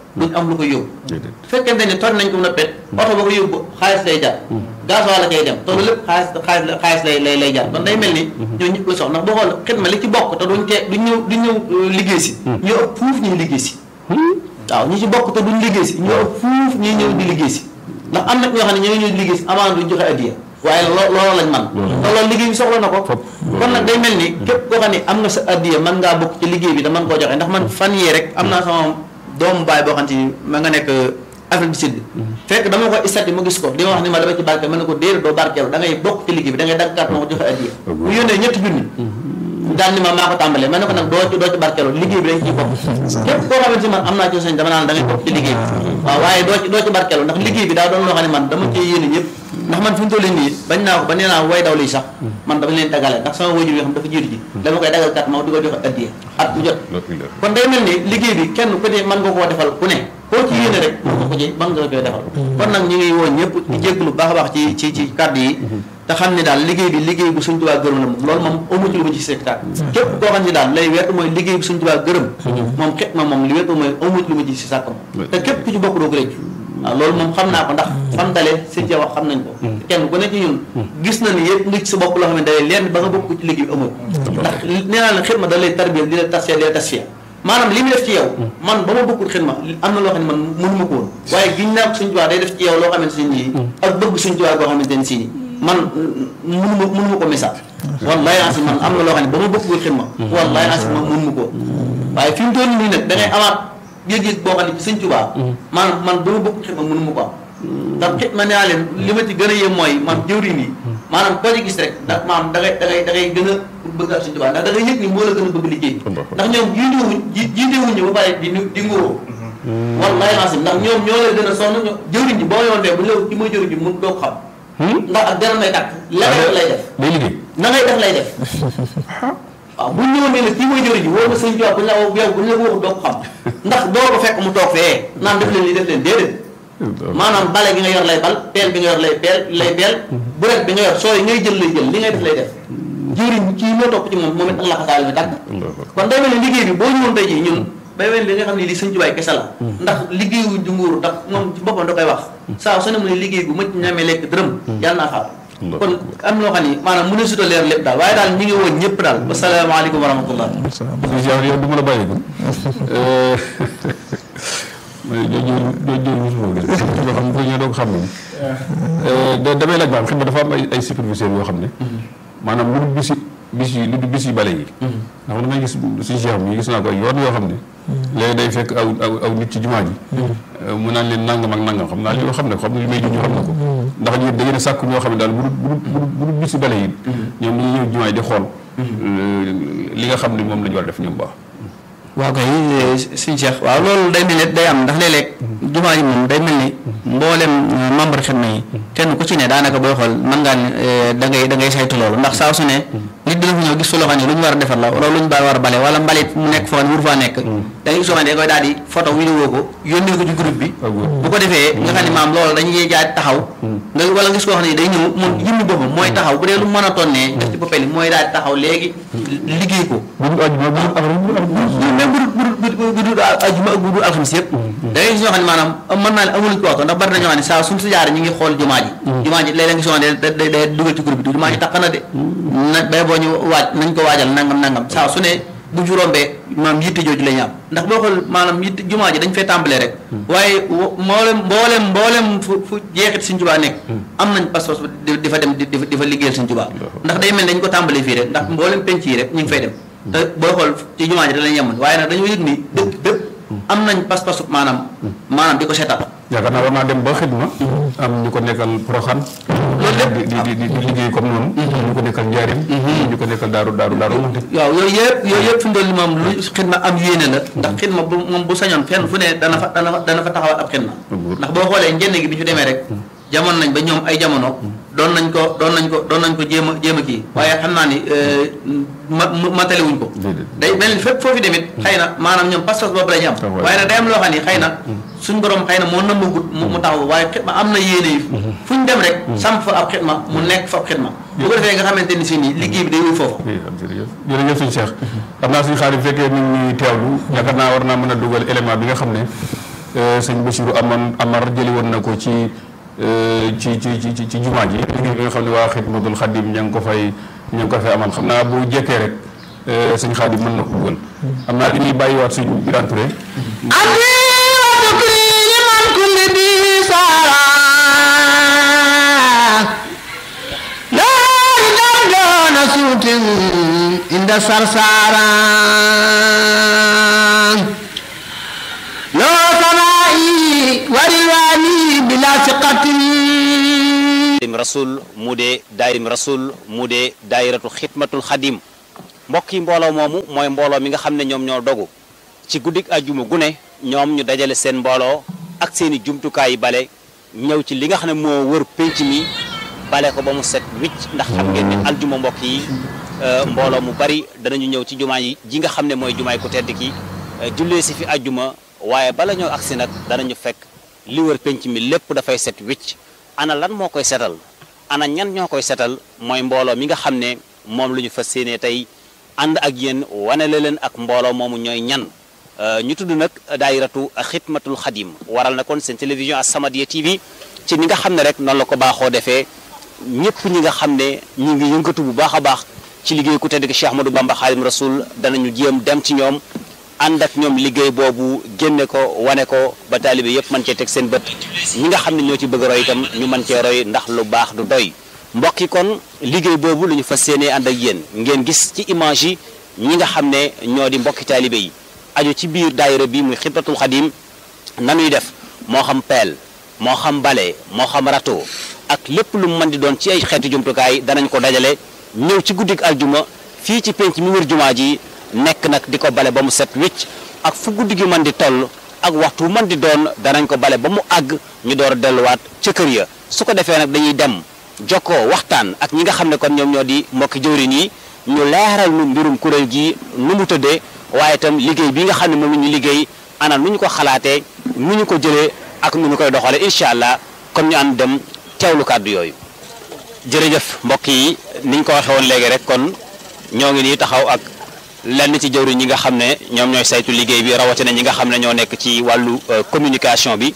duñ am lu ko yóbbu déedéet fekkente ni toj nañ ko na pet oto ba ko yóbbu xaalis lay jar gasoil la koy dem te loolu lépp xaalis xaalis la xaalis lay lay lay jar kon day mel ni ñoo ñëpp la soxla ndax boo xool xidma li ci bokk te duñ tee duñ ñëw duñ ñëw euh, liggéey si ñoo ëpp fuuf ñuy liggéey si waaw ñi ci bokk te duñ liggéey si ñoo ëpp fuuf ñuy ñëw di liggéey si ndax am na ñoo xam ne ñoo ngi ñëw di liggéey si avant duñ joxe addiya waaye loo loolu lañ man te loolu liggéey bi soxla na ko Fop. kon nag day mel ni képp koo xam ne am nga sa addiya mën ngaa bokk ci liggéey bi da mën koo joxe ndax man fan yee rek am naa sama doomu baay boo xam te ni ma nga nekk Afrique du Sud fekk dama ko istati mu gis ko di ma wax ni ma dama ci barke ma ne ko déedéet doo barkeelu da ngay bokk ci liggéey bi da ngay dagg carte ma ko joxe addiya bu yónnee ñetti junni daal ni ma maa ko tàmbalee ma ne ko nag doo ci doo ci barkeelu liggéey bi dañ ciy bokk képp koo xamante ni man am naa ci sañ dama naan da ngay bokk ci liggéey bi waaw waaye doo ci doo ci barkeelu ndax liggéey bi daa doon loo xam ne man dama cee yéene ñëpp ndax man fi mu toll nii bañ naa ko ba nee naa way daw lii sax man dama leen dagale ndax sama wajur yoo xam dafa jiitu ji dama koy dagal kat ma di ko joxe addiya at bu jot loolu la kon day mel ni liggéey bi kenn ku ne mën nga koo defal ku ne koo ci yéene rek mën nga ko ci mën nga koy defal kon nag ñu ngi woo ñëpp di jégalu baax a baax ci ci ci kàddu yi te xam ne daal liggéey bi liggéey bu suñ tubaa gërëm la moom loolu moom amu ci lu ma ci sectaat képp koo xam ne daal lay wet mooy liggéey bi suñ tubaa gërëm moom xet ma moom li wet mooy amu ci lu ma ci si sàkkam te képp ku ci bokk doo ko réccu waaw loolu moom xam naa ko ndax fam dale sëñ ca wax xam nañ ko kenn ku ne ci ñun gis na ni yëpp nga ci sa bopp loo xam ne dalee leen ba nga bokk ci liggéey bi amul ndax nee naa la xidma da lay tarbiya di la tasfiya di la tasfiya maanaam li mu def ci yow man ba ma bokkul xidma am na loo xam ne man mënuma ko woon waaye giñ naa ko suñ tubaab day def ci yow loo xamante ne nii ak bëgg suñ tubaab boo xamante ne si nii man mënuma mënuma ko misaal wallahi ansi man am na loo xam ne ba ma bokkul xidma wallahi ansi man mënuma ko waaye fi mu toll nii nag da ngay amaat yëg-yëg boo xam ne ci sëñ Tuubaa maanaam man ba ma bokk xidma mënu ma ko am ndax xidma nee naa leen li ma ci gën a yem mooy man jëwriñ yi maanaam koo ci gis rek ndax maanaam da ngay da ngay da ngay gën a bëgg ak sëñ Tuubaa ndax da ngay yëg ni moo la gën a bëgg liggéey ndax ñoom jiitewuñ ji jiitewuñ ñu ba pare di di nguuroo wallaay laasim ndax ñoom ñoo lay gën a sonn ñoo jëwriñ ji boo yoon fee bu ñu la ki mooy jëwriñ ji mun doo ko xam ndax ak dara may tàkk leneen lay def day liggéey na ngay def lay def waaw bu ñu ñëwoon ne la kii mooy jëriñ ji wóor na sëñ Tuubaa bu ñu la yow bu ñu la waxul doo ko xam ndax doo ko fekk mu toog fee naan def leen lii def leen déedéet maanaam bale gi nga yor lay bal peel bi nga yor lay peel lay peel buret bi nga yor sooy ngay jël lay jël li ngay def lay def jëriñ kii moo topp ci moom moom it Allah xasaal mi tàgg kon day mel ne liggéey bi boo ñëwoon tey jii ñun bay mel li nga xam ne li sëñ Tuubaa kese la ndax liggéeyu du nguur ndax moom ci boppam da koy wax saa su ne mu ne liggéey bu mëcc ñamee lekk dërëm yàlla naa xaar kon am loo xam ni maanaam mu ne suta leer lépp daal waaye daal ñi ngi woon ñëpp daal wasalaamaaleykum wa rahmatullah yow yow du ma la bàyyi ko mais jooju jooju mosuma gis yoo xam ne ñoo doo ko xam ne damay laaj maanaam xam nga dafa am ay ay superviseurs yoo xam ne maanaam lu dul bisi bis yi lu dul bis yi bale yi ndax damay gis suñu cheikh mi gis naa ko yoon yoo xam ne léegi day fekk aw aw aw nit ci jumaa ji mu naan leen nangam ak nangam xam naa li yoo xam ne xam ne li may junj xam na ko ndax ñun da ngeen a sàkk ñoo xam ne daal bu dul bu dul bu dul bis yi bale yi ñoom dañuy ñëw jumaa ji di xool li nga xam ne moom la ñu war a def ñoom baax waaw kay suñu Cheikh waaw loolu day mel ni day am ndax léeg-léeg jumaa ji moom day mel ni mboolem membre xidma yi kenn ku ci ne daanaka booy xool mën ngaa ne da ngay da ngay saytu loolu ndax saa su ne nit dina fa ñëw gis fa loo xam ne lu ñu war a defar la wala lu ñu war a bale wala mbalit mu nekk foo xam ne wur faa nekk da ngay gis loo xam ne da koy daal di photo vidéo ko yónnee ko ci groupe bi bu ko defee nga xam ne maam loolu dañuy jaay taxaw nga wala gis koo xam ne day ñëw moom yëmmi boppam mooy taxaw bu dee lu mën a tonnee def ci boppam mooy daal di taxaw léegi liggéey ko même bu dul bu dul bu dul ajuma ak bu dul alxamis yëpp da ngay gis ñoo xam ne maanaam mën naa ne amuluñ ko waxtu ndax bari na ñoo xam ne saa suñ si jaar ñi ngi xool jumaa ji jumaa ji léeg-léeg nga soo xam ne da day dugal ci groupe bi jumaa ji taq na de na bay boo ñu waaj nañ ko waajal nangam nangam saa su ne bu ju rombee maanaam yitte jooju la ñu am ndax boo xool maanaam yitte jumaa ji dañ fee tàmbalee rek waaye mboolem mboolem mboolem fu fu jeexit Sëñ Tuubaa nekk am nañ pas-pas di fa dem di fa liggéeyal Sëñ Tuubaa ndax day mel dañ ko tàmbalee fii rek ndax mboolem penc yi rek ñu ngi fay dem te booy xool ci jumaa ji da lañ yemoon waaye nag dañoo yëg ni dëkk bépp am nañ pas-pasu maanaam maanaam di ko seetal yaakaar naa war naa dem ba xidma am ñu ko nekkal Poroxaan loolu lépp di di di di liggéey comme noonu ñu ko nekkal Njaarim ñu ko nekkal Daaru Daaru Daaru waaw yooyu yëpp yooyu yëpp fi mu doon moom lu xidma am yéene la ndax xidma bu moom bu sañoon fenn fu ne dana fa dana fa dana fa taxawal ab xidma ndax boo xoolee njënd gi bi ñu demee rek jamono nañ ba ñoom ay jamono doon nañ ko doon nañ ko doon nañ ko jéem a jéem a kii waaye xam naa ni ma matale wuñ ko day mel ni fépp foofu demit xëy na maanaam ñoom pas-pas boobu la ñu am waaye nag day am loo xam ni xëy na suñ borom xëy na moo nëmbagut mu taxaw waaye xidma am na yéene yi fu ñu dem rek samp fa ab xidma mu nekk fa ab xidma bu ko defee nga xamante ni si nii liggéey bi day wuy foofu jërëjëf jërëjëf suñu Cheikh xam naa suñu xaar yi fekkee mi ngi teewlu yaakaar naa war naa mën a dugal élément bi nga xam ne sëñ Bassirou amoon Amar jëli woon na ko ci ci ci ci ci jumaa ji liggéey bi nga xam ne waa Xidmatul Xadim ña ngi ko fay ña ngi ko fay amal xam naa bu jekkee rek sëñ Xaadim mën na ko dugal am naa dañuy bàyyiwaat suñu Birane Touré عند سرسارا لو سمائي وريواني بلا ثقة daayirim rasul mu dee daayirim rasul mu dee daayiratu xidmatul xadim mbokk yi mbooloo moomu mooy mbooloo mi nga xam ne ñoom ñoo dogu ci guddik ajjuma gu ne ñoom ñu dajale seen mbooloo ak seeni jumtukaay yi bale ñëw ci li nga xam ne moo wër pénc mi bale ko ba mu set wicc ndax xam ngeen ne aljuma mbokk yi mbooloo mu bari danañu ñëw ci jumaa yi ji nga xam ne mooy jumaay ku tedd ki jullee si fi ajjuma waaye bala ñoo agsi nag danañu fekk li wër pénc mi lépp dafay set wicc ana lan moo koy setal ana ñan ñoo koy setal mooy mbooloo mi nga xam ne moom lu ñu fas séenee tey ànd ak yéen wane la leen ak mbooloo moomu ñooy ñan ñu tudd nag daayiratu xidmatul xadim waral na kon seen télévision As-Samadiyya TV ci ni nga xam ne rek noonu la ko baaxoo defee ñëpp ñi nga xam ne ñi ngi yëngatu bu baax a baax ci liggéey ku tedd ki Cheikh Ahmadou Bamba Xaadim Rasul danañu jéem dem ci ñoom ànd ak ñoom liggéey boobu génne ko wane ko ba taalibe yëpp mën cee teg seen bët ñi nga xam ne ñoo ci bëgg roy itam ñu mën cee roy ndax lu baax du doy mbokk yi kon liggéey boobu lu ñu fas yéenee ànd ak yéen ngeen gis ci image yi ñi nga xam ne ñoo di mbokki taalibe yi aju ci biir daayira bi muy xidmatul xadim nanuy def moo xam peel moo xam bale moo xam rato ak lépp lu mu mën di doon ci ay xeetu jumtukaay danañ ko dajale ñëw ci guddik aljuma fii ci penc mi wër jumaa ji nekk nag di ko bale ba mu set wicc ak fu guddi gi mën di toll ak waxtu mën di doon danañ ko bale ba mu àgg ñu door a delluwaat ca kër ya su ko defee nag dañuy dem jokkoo waxtaan ak ñi nga xam ne kon ñoom ñoo di mbokki jëwriñ yi ñu leeral nu mbirum kuréel gi nu mu tëddee waaye itam liggéey bi nga xam ne moom la ñu liggéey ana nu ñu ko xalaatee nu ñu ko jëlee ak nu ñu koy doxale incha allah kon ñu ànd dem teewlu kàddu yooyu jërëjëf mbokk yi niñ ko waxee woon léegi rek kon ñoo ngi nii taxaw ak lenn ci jëwriñ ñi nga xam ne ñoom ñooy saytu liggéey bi rawatina ñi nga xam ne ñoo nekk ci wàllu communication bi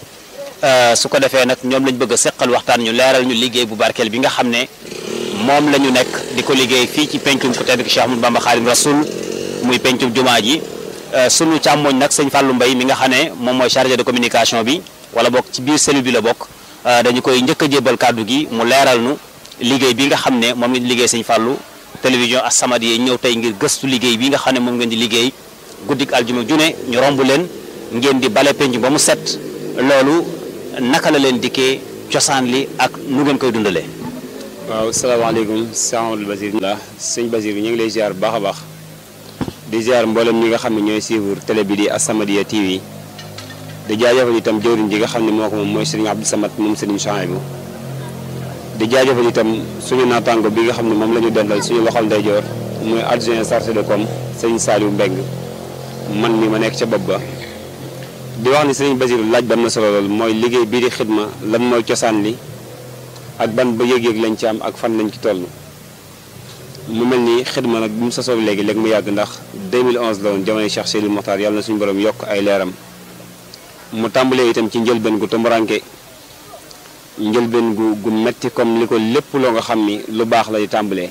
su ko defee nag ñoom lañ bëgg a seqal waxtaan ñu leeral ñu liggéey bu barkeel bi nga xam ne moom la ñu nekk di ko liggéey fii ci pencum ku tedd ki Cheikh Ahmadou Bamba Xaadim Rasul muy pencum jumaa ji sunu càmmoñ nag sëñ Fallou Mbaye mi nga xam ne moom mooy chargé de communication bi wala bokk ci biir cellule bi la bokk dañu koy njëkk a jébal kàddu gi mu leeral nu liggéey bi nga xam ne moom ngeen di liggéey sëñ Fallou télévision As-Samadiyya ñëw tey ngir gëstu liggéey bi nga xam ne moom ngeen di liggéey guddik aljuma june ñu romb leen ngeen di bale penc ba mu set loolu naka la leen dikkee cosaan li ak nu ngeen koy dundalee. waaw salaamaaleykum sëñ Amadou Basir la sëñ Basir ñu ngi lay ziar bu baax a baax di ziar mboolem ñi nga xam ne ñooy suivre télé bi di As-Samadiyya TV di jaajëfal itam jëwriñ ji nga xam ne moo ko moom mooy sëriñ Abdou Samad moom sëriñ Chouaïbou di jaajëfal itam suñu naataango bi nga xam ne moom la ñu dendal suñu loxol ndeyjoor muy adjoint chargé de com sëriñ Saliou Mbeng man mi ma nekk ca bopp ba di wax ni sëriñ Basir laaj ba am na solo lool mooy liggéey bii di xidma lan mooy cosaan li ak ban ba yëg-yëg lañ ci am ak fan lañ ci toll mu mel ni xidma nag bi mu sosoo léegi léegi mu yàgg ndax 2011 la woon jamono Cheikh Seydou Mokhtar yàlla na suñu borom yokk ay leeram mu tàmbalee itam ci njëlbeen gu tumuraanke njëlbeen gu gu metti comme li ko lépp loo nga xam ni lu baax lay tàmbalee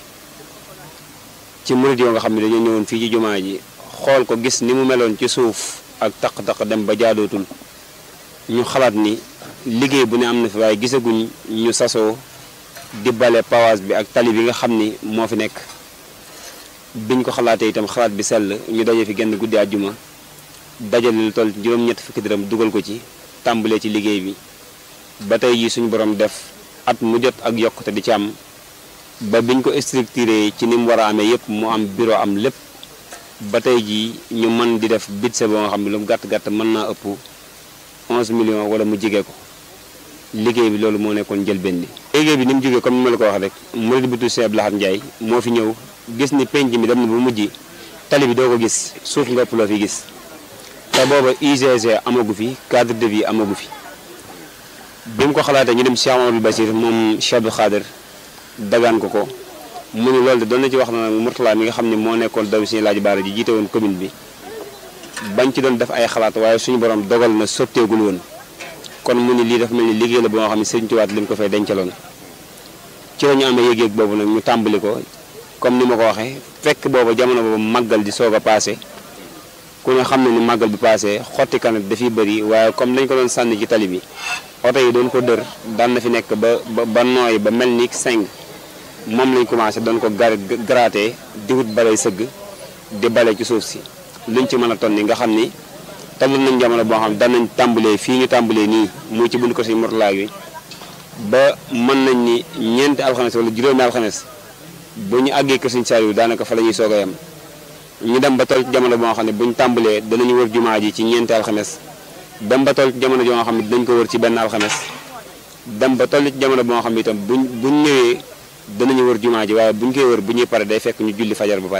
ci murid yoo nga xam ne dañoo ñëwoon fii ci jumaa ji xool ko gis ni mu meloon ci suuf ak taq-taq dem ba jaadootul ñu xalaat ni liggéey bu ne am na fi waaye gisaguñ ñu sasoo di bale pawaas bi ak tali bi nga xam ni moo fi nekk biñ ko xalaatee itam xalaat bi sell ñu daje fi genn guddi àjjuma dajale lu toll juróom-ñett fukki dërëm dugal ko ci tàmbalee ci liggéey bi ba tey jii suñu borom def at mu jot ak yokkute di ci am ba biñ ko structuré ci ni mu war a amee yépp mu am bureau am lépp ba tey jii ñu mën di def budget boo nga xam ne lu mu gàtt gàtt mën naa ëpp 11 millions wala mu jige ko liggéey bi loolu moo nekkoon njëlbeen bi. liggéey bi ni mu jógee comme ni ma la ko wax rek murid bi tudd Cheikh Abdou Lahad Ndiaye moo fi ñëw gis ni penc mi dem na ba mujj tali bi doo ko gis suuf nga ëpp loo fi gis te booba UGC amagu fi cadre de vie amagu fi. bi mu ko xalaatee ñu dem Cheikh Amadou Basir moom Cheikh Abdou Khader dagaan ko ko mu ni loolu de doon na ci wax na nag Mourtala mi nga xam ne moo nekkoon daw si laaj baara ji jiite woon commune bi bañ ci doon def ay xalaat waaye suñu borom dogal na sotteegul woon kon mu ni lii dafa mel ni liggéey la boo xam ne Sëriñ Tuubaa li mu ko fay dencaloon ci la ñu amee yëg-yëg boobu nag ñu tàmbali ko comme ni ma ko waxee fekk booba jamono boobu màggal di soog a paase ku ne xam ne ni màggal bi paase xotti kanam dafiy bëri waaye comme dañ ko doon sànni ci tali bi oto yi doon ko dër daan na fi nekk ba ba ba nooy ba mel ni seng moom lañ commencé doon ko gar gratter di wut balay sëgg di bale ci suuf si luñ ci mën a ton ni nga xam ni toll nañ jamono boo xam ne danañ tàmbalee fii ñu tàmbalee nii muy ci bunt ko si mortalaay bi ba mën nañ ni ñeenti alxames wala juróomi alxames bu ñu àggee kër Sëñ Saaliw daanaka fa la ñuy soog a yem ñu dem ba toll ci jamono boo xam ne buñ tàmbalee danañu wër jumaa ji ci ñeenti alxames dem ba toll ci jamono joo nga xam ne dinañ ko wër ci benn alxames dem ba toll ci jamono boo xam ne itam buñ buñ ñëwee danañu wër jumaa ji waaye buñ koy wër bu ñuy pare day fekk ñu julli fajar ba pare